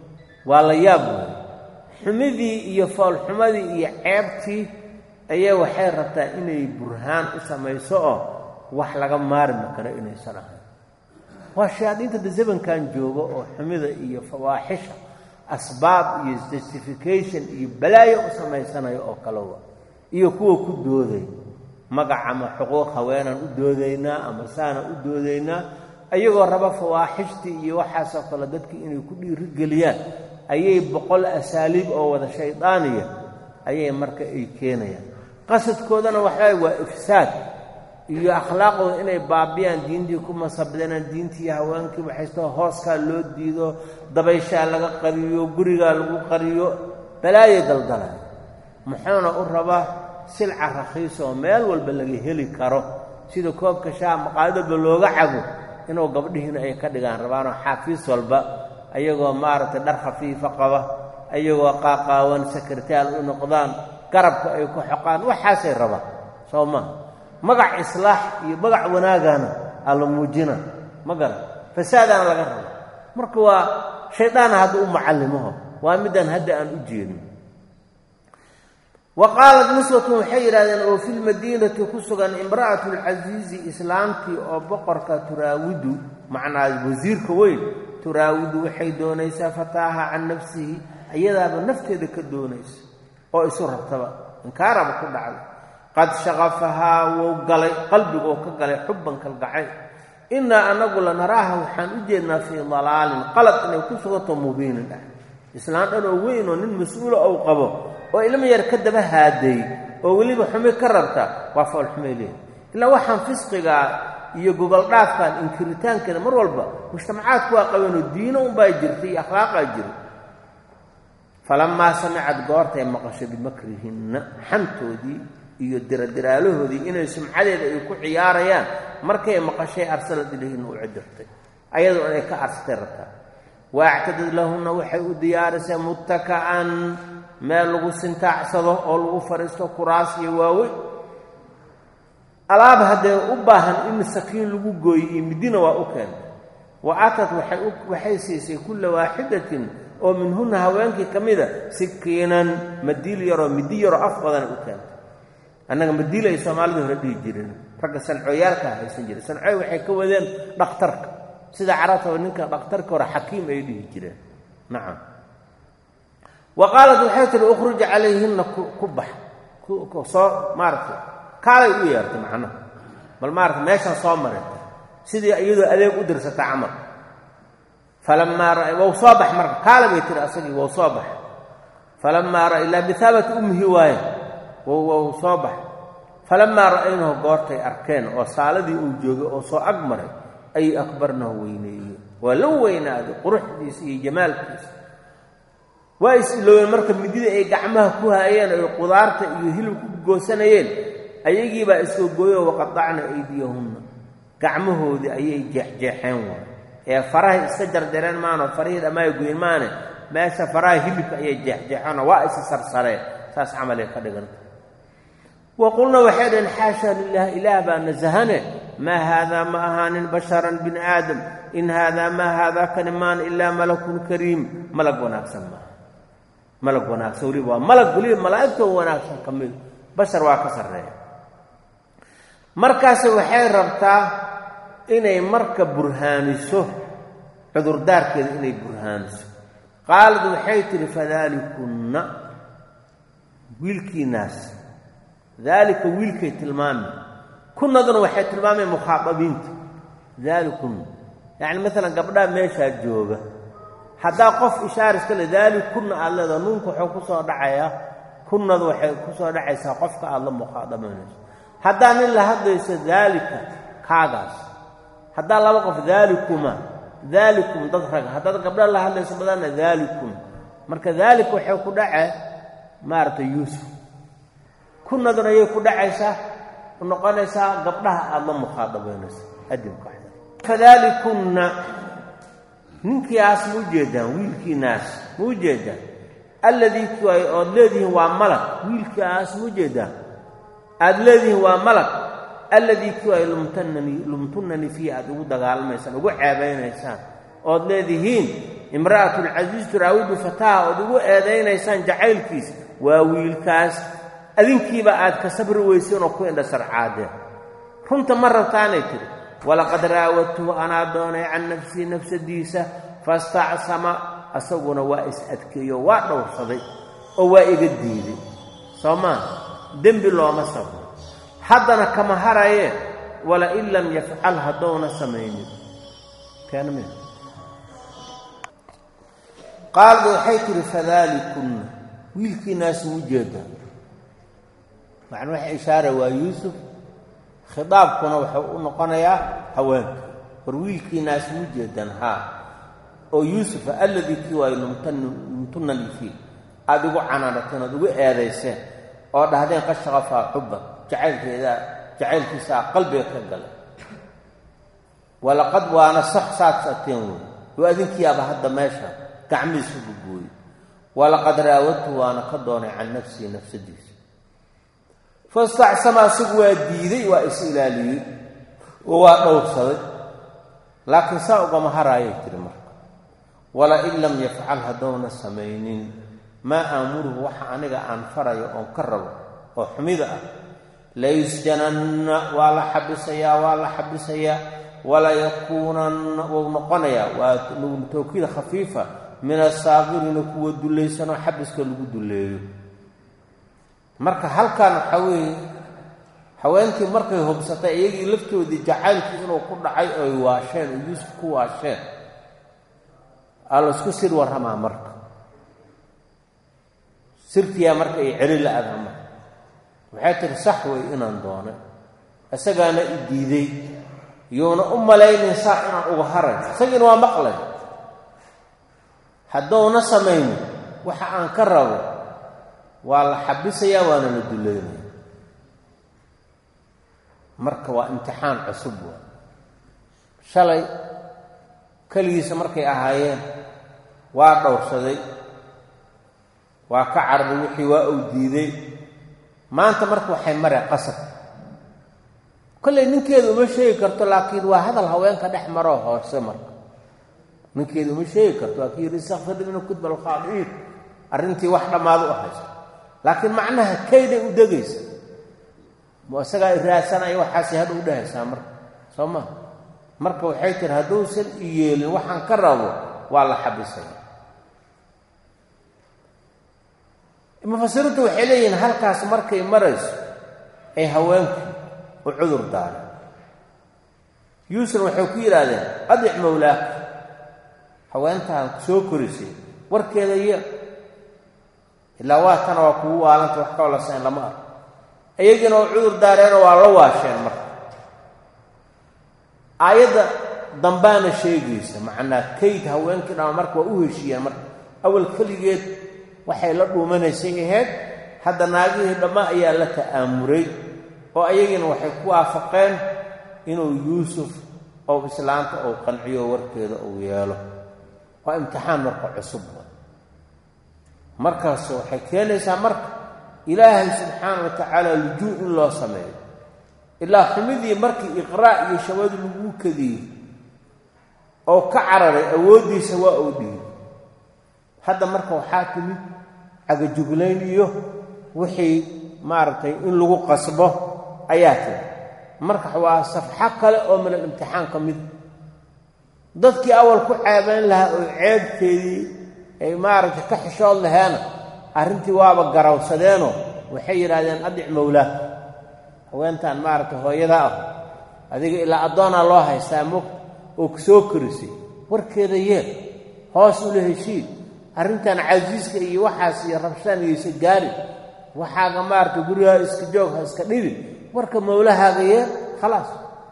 waa la yaab wey xumidii iyo foolxumadii iyo ceebtii ayaa waxay rabtaa inay burhaan u samayso oo wax laga maarmi karo inaysan ahayn waa shayaadiinta da zamankan jooga oo xumida iyo fawaaxisha asbaab iyo justification iyo balaayo u samaysanayo oo kalewa iyo kuwa ku dooday magac ama xuquuq haweenaan u doodaynaa ama saanaan u doodaynaa ayagoo raba fawaaxishtii iyo waxaasoo kale dadkii inay ku dhiirigeliyaan ayay boqol asaaliib oo wada shaydaaniya ayay marka ay keenayaan qasadkoodana waxaa waa ifsaad iyo akhlaaqooda inay baabiyaan diintii ku masabdanaan diintii haweenkii waxaysto hooskaa loo diido dabayshaa laga qariyo gurigaa lagu qariyo balaayay daldalaan muxuuna u rabaa silca rakhiis oo meel walba laga heli karo sida koobka shaha maqaadadba looga cabo inuu gabdhihiina ay ka dhigaan rabaanoo xaafiis walba ayagoo maaragtay dhar khafiifa qaba ayagoo qaaqaawan sakritaal u noqdaan garabka ay ku xoqaan waxaasay rabaan soo maa magac islaax iyo magac wanaagana aa la muujina ma garan fasaadaana laga raba marka waa shaydaana hadda u macallimaho waa midaan hadda aan u jeedin wa qaalat niswatun waxay yidhahdeen oo fi lmadiinati ku sugan imra'atu lcasiizi islaamtii oo boqorka turaawidu macnaa wasiirka weyn turaawidu waxay doonaysaa fataaha can nafsihi iyadaaba nafteeda ka doonaysa oo isu rabtaba inkaaraba ku dhacday qad shaqafahaa wou galay qalbigoo ka galay xubban kalgacay innaa anagu lanaraaha waxaan u jeednaa fii dalaalin qalad inay ku suganto mubiinin ah islaan dhan oo weyn oo nin mas-uula ou qabo oo ilma yar ka daba haaday oo weliba xumi ka rabta waa foolxumay leehay ilaa waxaan fisqigaa iyo goboldhaafkan inkiritaankeeda mar walba mujtamacaadku waa qabeenoo diino unbaa jirtay iyo akhlaaqaa jira falammaa samicad goortay maqasho bimakrihinna xantoodii iyo diradiraalahoodii inay sumcadeeda ay ku ciyaarayaan markay maqashay arsalad ilayhinna u cidirtay ayadoo inay ka arsatay rabtaa wa actadad lahunna waxay u diyaarisay muttaka'an meel lagu sintaacsado oo lagu fadhiisto kuraas iyo waaweyn alaab haddee u baahan in sakiin lagu gooyo iyo midina waa u keentay wa aatad waxay siisay kulla waaxidatin oo minhunna haweenkii ka mida sikiinan madiil yaroo midi yaroo af badana u keentay annaga madiil ay soomaalida hore dhihi jireen ragga sancooyaalkaa haysan jiray sancooy waxay ka wadeen dhakhtarka sida carabtaba ninka dhakhtarka hore xakiim ay dhihi jireen nacam wa qaalat waxay tihi ukhruj calayhinna ku bax soo maaragtay kaalay u yeertay macnaha bal maarata meeshaan soo marayta sidii iyadoo adeeg u dirsata camal falamaa ra wou soo bax marka kaala bay tihi asagii wou soo bax falamaa ra ilaa bihaabati ummihi waaye wou soo bax falamaa ra'aynahu goortay arkeen oo saaladii uu joogay oo soo ag maray ayay akbarnahu weyneeyeen waa la weynaaday quruxdiisa iyo jamaalkiisa waa is-ilooween marka midida ay gacmaha ku haayeen oy qudaarta iyo hilib ku goosanayeen ayagiibaa isoo gooyoo waqadacna aydiyahunna gacmahoodii ayay jeexjeexeen waay ee farahay iska jarjareen maano farihii dhammaay goyn maane meesha faraha hilibka ayay jeexjeexeenoo waa isa sarsareen saas camalay ka dhiganta wa qulna waxay dhaheen xaasha lilah ilaah baa nasahane maa haadaa ma ahaanin basharan bini aadam in haadaa maa haadaa kani maana ilaa malakun kariim malag wanaagsan maaha malag wanaagsan weliba waa malag weliba malaa'igta wanaagsan ka mid bashar waa ka sarreeya markaase waxay rabtaa inay marka burhaaniso cudurdaarkeeda inay burhaaniso qaalad waxay tidhi fadaalikunna wiilkiinaas daalika wiilkay tilmaami kunnaduna waxay tilmaameen mukhaadabiinta daalikun yacni maalan gabdhaha meeshaa jooga haddaa qof ishaar iska le daalikunna aada leedaha nuunka wuxuu ku soo dhacayaa kunnadu waxay ku soo dhacaysaa qofka aada la mukhaadabaynayso haddaa nin la hadlayso daalika kaagaas haddaa laba qof daalikuma daalikum dad raga haddaad gabdha la hadlayso badanna daalikum marka daalika waxay ku dhacee maaragtay yuusuf kunnaduna ayay ku dhacaysaa u noqonaysaa gabdhaha aada la mukhaadabaynayso adimka fadaalikunna ninkiiaas ma ujeedaan wiilkiinaas ma ujeedaan alladii kuay ood leedihiin waa malag wiilkiaas ma ujeedaan aada leedihiin waa malag alladii ku ay lumtanani lumtunani fiihi aada ugu dagaalamaysaan ugu ceebaynaysaan ood leedihiin imra'atulcasiis turaawidu fataha ood ugu eedaynaysaan jacaylkiisa waa wiilkaas adinkiiba aad ka sabri weyseen oo ku indha sarcaadeen runta ma rabtaanay tidhi walaqad raawadtuhu anaa doonay can nafsii nafsadiisa fastacsama asaguna waa is adkeeyo waa dhowrsaday oo waa iga diiday soo maa dembi looma sabro haddana kama harayee walain lam yafcal haddouna samaynin keenmi qaalda waxay tihi fadaalikunna wiilkiinaas mu ujeedaa macnuu waxa ishaara waa yuusuf khidaabkuna wuxuu u noqonayaa haweenka war wiilkiinaas mu ujeedaan haa oo yuusufa alladii kii waayo lumtunani fii aada igu canaanateen ood igu eedayseen oo dhahdeen qad shaqafaa xubban jacaylkeedaa jacaylkiisaa qalbiga ka galay walaqad waana sax saad sateen wey oo adinkiiaba hadda meesha gacmihiisu gugooyey walaqad raawadtu waana ka doonay can nafsii nafsadiisa fastacsama asigu waa diiday waa is ilaaliyey oo waa dhowrsaday laakiin saa ugama haraayay tiri marka walain lam yafcal haddouna samaynin maa aamuruhu waxa aniga aan farayo oon ka rabo oo xumida ah layusjananna waa la xabisayaa waa la xabisayaa walayakuunanna wuu noqonayaa waa tawkiid khafiifa min asaakiriina kuwa dullaysanoo xabiska lagu dulleeyo marka halkan waxaa weeye haweenkii markay hubsatay iyagii laftoodii jacaylkii inuu ku dhacay oy waasheen oo yuusuf ku waasheen aa laysku sir warramaa marka sirtiyaa marka ay celi la-ada marka waxay tiri sax wey inaan doonay isagaana i diiday iyuuna u malaynin saa inaan uga haray isagiina waa maqlay haddouna samaynin waxa aan ka rabo waa la xabisayaa waana la dullaynaya marka waa imtixaan cusub waa shalay keligiisa markay ahaayeen waa dhowrsaday waa ka cararay wixii waa uu diiday maanta marka waxay mareen qasab kollay ninkeedu uma sheegi karto laakiin waa hadal haweenka dhex maroo hoose marka ninkeedu uma sheegi karto waa kii yidhi istakfir mina kudba alkhaadi'iin arrintii wax dhammaado u haysta laakiin macnaha kayday u degaysa mu isagaa iraasanaya waxaasay hadha u dhahaysaa marka soo maa marka waxay tiri hadduusan i yeelin waxaan ka rabo waa la xabisaya mufasiriintu waxay leeyihiin halkaas markay marayso ay haweenku u cudur daareen yuusuf waxay ku yidhaahdeen adic mawlaaka haweentaan soo korisay warkeeda iyo ilaa waa tana waa kugu waalanta wax ka walasayn lama arko iyagiina waa cudur daareenoo waa la waasheen marka aayadda dambaana sheegaysa macnaa kayd haweenkii dhama marka waa u heshiiyeen marka awal keligeed waxay la dhuumanaysay ahayd hadda naagihii dhamma ayaa la ta'aamuray oo ayagiina waxay ku waafaqeen inuu yuusuf ou islaanta uu qanciyo warkeeda uu yeelo waa imtixaan marka cusub markaas waxay keenaysaa marka ilaahay subxaana wa tacaala lujuu in loo sameeyo ilaa xumidii markii iqraa' iyo shawadu laguu kadiyey oo ka cararay awooddiisa waa uu dhiiy hadda marka waxaa timid cagajuglayn iyo wixii maaragtay in lagu qasbo ayaa timid marka waa safxo kale oo min alimtixaan ka mid dadkii awal ku ceebayn lahaa oo ceebteedii ay maaragtay ka xishood laheena arrintii waaba garawsadeenoo waxay yidhaahdeen adic mowlaaka haweentan maaragtay hooyada ah adiga ilaa addoonaa loo haystaa mogta oo ku soo korisay warkeeda yeel hoos ula heshiid arrintan casiiska iyo waxaas iyo rabshaan iyaysa gaarin waxaaga maaragtay gurigaa iska joog ha iska dhibin warka mowlahaaga yeel khalaas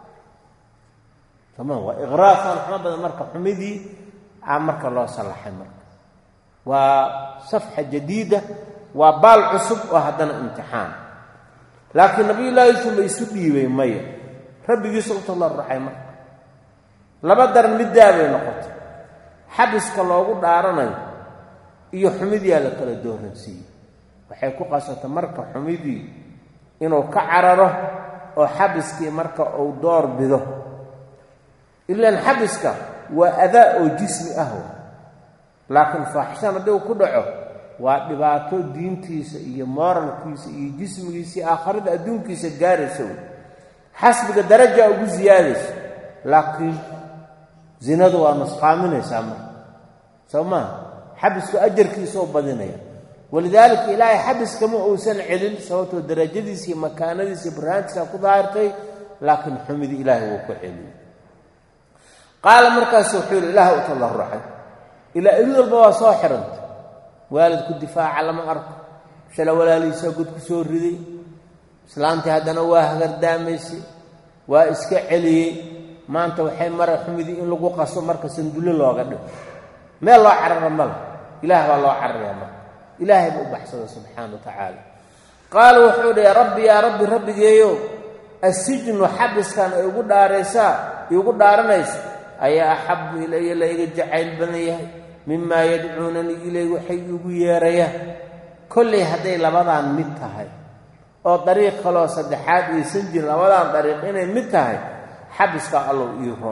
tamaan waa iqraafan xumo badan marka xumidii aa marka loo sallaxay marka waa safxa jadiida waa baal cusub oo haddana imtixaan laakiin nabiyullaahi yuusuf ma isu dhiibay maya rabbigiisu u tallarucay marka laba daran middaa bay noqotay xabiska loogu dhaaranayo iyo xumidiyaa la kala dooransiiyey waxay ku qasatay marka xumidii inuu ka cararo oo xabiskii marka uu door bido ilaan xabiska waa adaa oo jismi ah laakiin faaxishan haddii uu ku dhaco waa dhibaato diintiisa iyo mooralkiisa iyo jismigiisa iyo aakharada adduunkiisa gaaraysa wey xasbiga daraja ugu siyaadaysa laakiin zinadu waa nusqaaminaysaa marka soo maaha xabisku ajarkiisa oo badinaya walidaalika ilaahay xabiskama uusan celin sababtoo darajadiisa iyo makaanadiisa iyo burhaantiisa ku daahirtay laakiin xumidii ilaahay wuu ku celiyey qaala markaasu wuxuu yidhi ilaah u tallarucay ilaa ilid walba waa soo xidhantay waalidku difaaca lama arko shala walaalihiisaa god ku soo riday islaantii haddana waa hagardaamaysay waa iska celiyey maanta waxay mara xumidii in lagu qaso marka sandulle looga dhigo meel loo carara mala ilaah baa loo cararaya marka ilaahay ba u baxsada subxaana wa tacaala qaala wuxuu dhi rabbi yaa rabbi rabbigeeyo assijnu xabiskan ay ugu dhaaraysaa iugu dhaaranaysa ayaa axabu ilaya la iga jacayl badan yahay mimaa yadcuunanii ilay waxay iigu yeerayaan kollay hadday labadaan mid tahay oo dariiq kaloo saddexaad aysan jirin labadaan dariiq inay mid tahay xabiskaa allow ii ro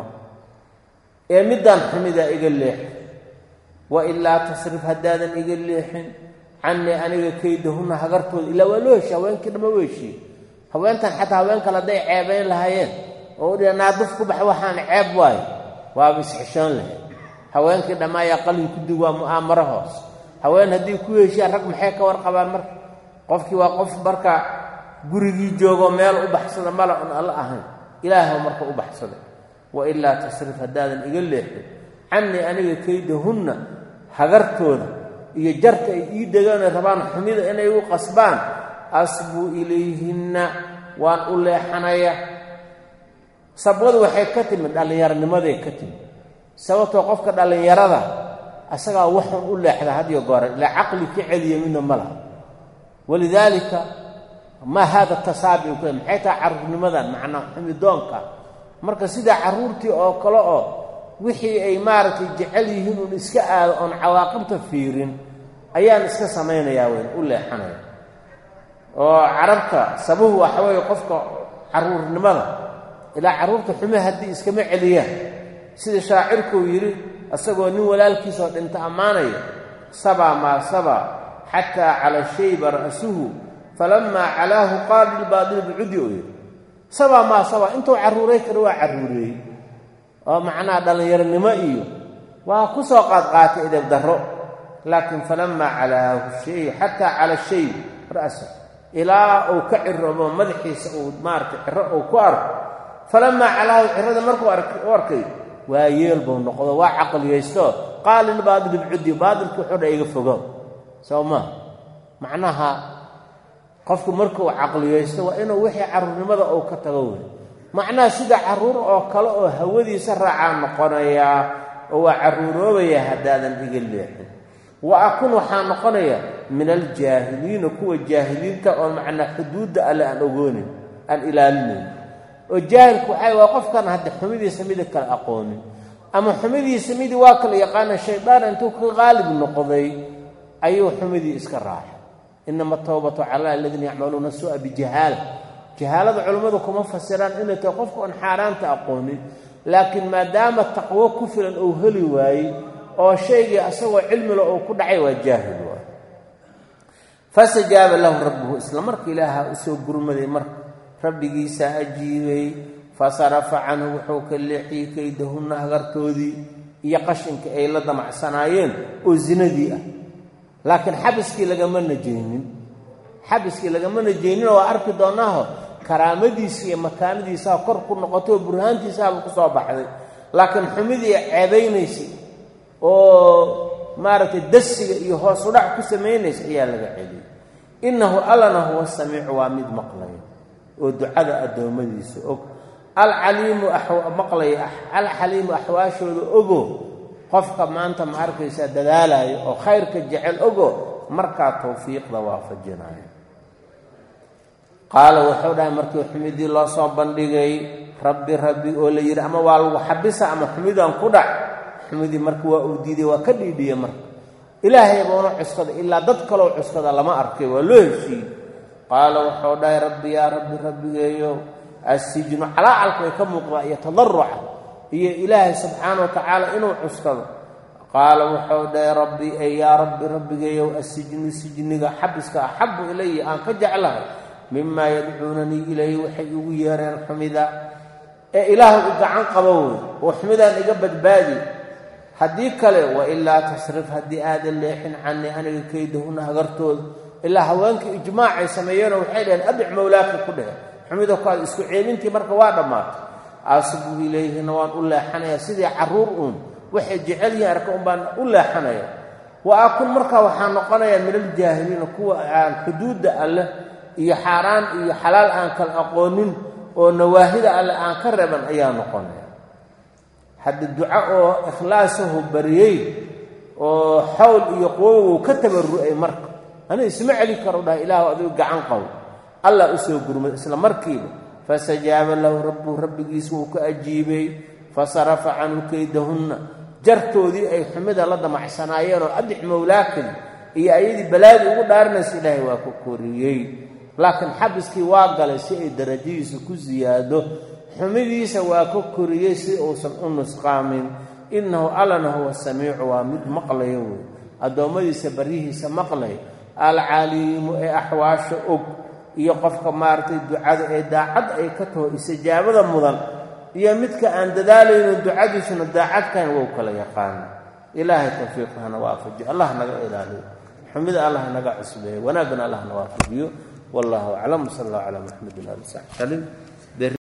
ee middaan xumidaa iga leexin wa ilaa tasrif haddaadan iga leexin canii aniga kaydahunna hagartooda ilaa waa loo heshiy haweenkii dhama u heshiye haweentan xataa haween kale hadday ceebayn lahaayeen oo u dhiha naaduf ku bax waxaan ceeb waayo waaba isxishoon lahayd haweenkii dhammaayaa qalin ku dig waa mu'aamaro hoos haween haddii ku heshiyaan rag maxay ka warqabaan marka qofkii waa qof marka gurigii joogo meel u baxsada mala un alla ahayn ilaahw marka u baxsaday wa ilaa tasrif haddaadan iga leexin canii aniga kaydahunna hagartooda iyo jarta ay ii degaanay rabaan xumida inay u qasbaan asbuu ilayhinna waan u leexanaya sabwadu waxay ka timid dhallinyaronimaday ka timid sababtoo qofka dhallinyarada asagaa waxun u leexda hadiyo goore ilaa caqli ka celiya midna ma laha walidaalika maa haada tasaabi ku maxay tahay carruurnimadan macnaa xumidoonka marka sidaa carruurtii oo kale oo wixii ay maaragtay jecel yihiin uun iska aado oon cawaaqibta fiirin ayaan iska samaynayaa weyn u leexanaya oo carabta sabuhu waxa weeye qofka carruurnimada ilaa carruurta xume haddii iskama celiyaan sida shaacirkuu yidhi isagoo nin walaalkiisoo dhinta ammaanaya sabaa maa sabaa xataa cala shayba ra'suhu falamaa calaahu qaala lilbaadili bicudi oo yidhi sabaa maa sabaa intuu carruuray kara waa carruureeyey oo macnaha dhallinyaronimo iyo waa ku soo qaadqaatay edeb darro laakiin falamaa calaahu shay xataa cala shay ra'sa ilaa uu ka ciroobo madaxiisa uu maaragtay ciro uu ku arko falamaa calaahu cirada markuu u arkay waa yeel buu noqdo waa caqliyaysto qaala lilbaadili bicudi baadilku wuxuu dha iga fogo soo maa macnaha qofku markuu caqliyaysto waa inuu wixii carruurnimada uu ka tago wey macnaha sida carruur oo kale oo hawadiisa raacaa noqonayaa oo waa carruuroobaya haddaadan iga leexin wa akun waxaa noqonaya min aljaahiliina kuwa jaahiliinta oo macnaa xuduudda alle aan ogoonin aan ilaalinayn oo jaahilku waxay waa qofkan hadda xumidiisa midi kale aqoonin ama xumidiisa midii waa kala yaqaana shaydaan intuu ka qaalib noqday ayuu xumidii iska raacay inama towbatu cala aladiina yacmaluuna sua bijahaala jahaalada culummadu kuma fasiraan inay tahay qofku aan xaaraanta aqoonin laakiin maadaama taqwo ku filan uu heli waayey oo shaygii asagoo cilmila uu ku dhacay waa jaahil waay fastajaaba lahu rabbuhu isla marka ilaaha usoo gurmaday marka rabbigiisaa ajiibay fasarafa canhu wuxuu ka leexiyey kaydahunna hagartoodii iyo qashinka ay la damacsanaayeen oo zinadii ah laakiin xabiskii lagama najaynin xabiskii lagama najaynin oo waa arki doonaaho karaamadiisa iyo makaanadiisaa kor ku noqotay oo burhaantiisaaba ku soo baxday laakiin xumidii ceebaynaysay oo maaragtay dasiga iyo hoosu dhac ku samaynaysa ayaa laga celiyey innahu allana huwa samiicu waa mid maqlaya oo ducada addoommadiisa og alcaliimu maqlaya alxaliimu axwaashooda ogo qofka maanta ma arkaysaa dadaalayo oo khayrka jecel ogo markaa tawfiiqda waafajinayo qaala wuxuu dhahay markii xumidii loo soo bandhigay rabbi rabbi oo la yidhi ama waa lagu xabisa ama xumidaan ku dhac xumidii marka waa uu diiday waa ka dhiidhiye marka ilaahay bauna cuskada ilaa dad kaloo cuskada lama arkay waa loo heshiiyey qaala wuxuu dhahay rabbi yaa rabbi rabbigeeyo assijnu calaacalka way ka muuqdaa iyo tadaruca iyo ilaahay subxaana wa tacaala inuu cuskado qaala wuxuu dhahay rabbi ey yaa rabbi rabbigeeyow assijnu sijniga xabiska axabu ilaya aan ka jeclahay mimaa yadcuunanii ilayhi waxay igu yeereen xumida ee ilaahay u gacan qabo wey oo xumidaan iga badbaadi haddii kale wailaa tasrif haddii aadan leexin canii aniga kaydahuna hagartooda ilaa haweenkii ijmaacay sameeyeenoo waxay dhaheen adic mawlaaka ku dheh xumida kuaad isku ceebintii marka waa dhammaatay aasibu ilayhina waan u leexanayaa sidii carruur uun waxay jecel yihiin arka un baan u leexanaya wa akun markaa waxaa noqonayaa min aljaahiliina kuwa aan xuduudda alleh iyo xaaraan iyo xalaal aan kala aqoonin oo nawaahida alleh aan ka reban ayaa noqonaya hadda duco oo ikhlaasahu bariyey oo xawl iyo quwowow ka tabarru'ay marka ani isma celi karo dhaha ilaahu adigu gacan qow allah u soo gurmay isla markiiba fastajaaba lahu rabbuhu rabbigiis wuu ka ajiibay fasarafa canhu kaydahunna jartoodii ay xumida la damacsanaayeen oo adix mowlaakadi iyo ayadii balaadii ugu dhaarinaysa ilaahay waa ku koriyey laakiin xabiskii waa galay si ay darajadiisa ku siyaado xumidiisa waa ka koriyey si uusan u nusqaamin innahu allana huwa samiicu waa mid maqlaya wey addoommadiisa baryihiisa maqlay alcaliimu ee axwaasha og iyo qofka maaragtay ducada ee daacad ay ka taho istijaabada mudan iyo midka aan dadaalayno ducadiisuna daacadkan wou kala yaqaana ilaahay tawfiiqahana waafajiyo allah naga ilaaliyo xumida allah naga cusbeeyo wanaagana allah na waafajiyo wallahu aclam sal allah calaa maxamedin ali saxbi salim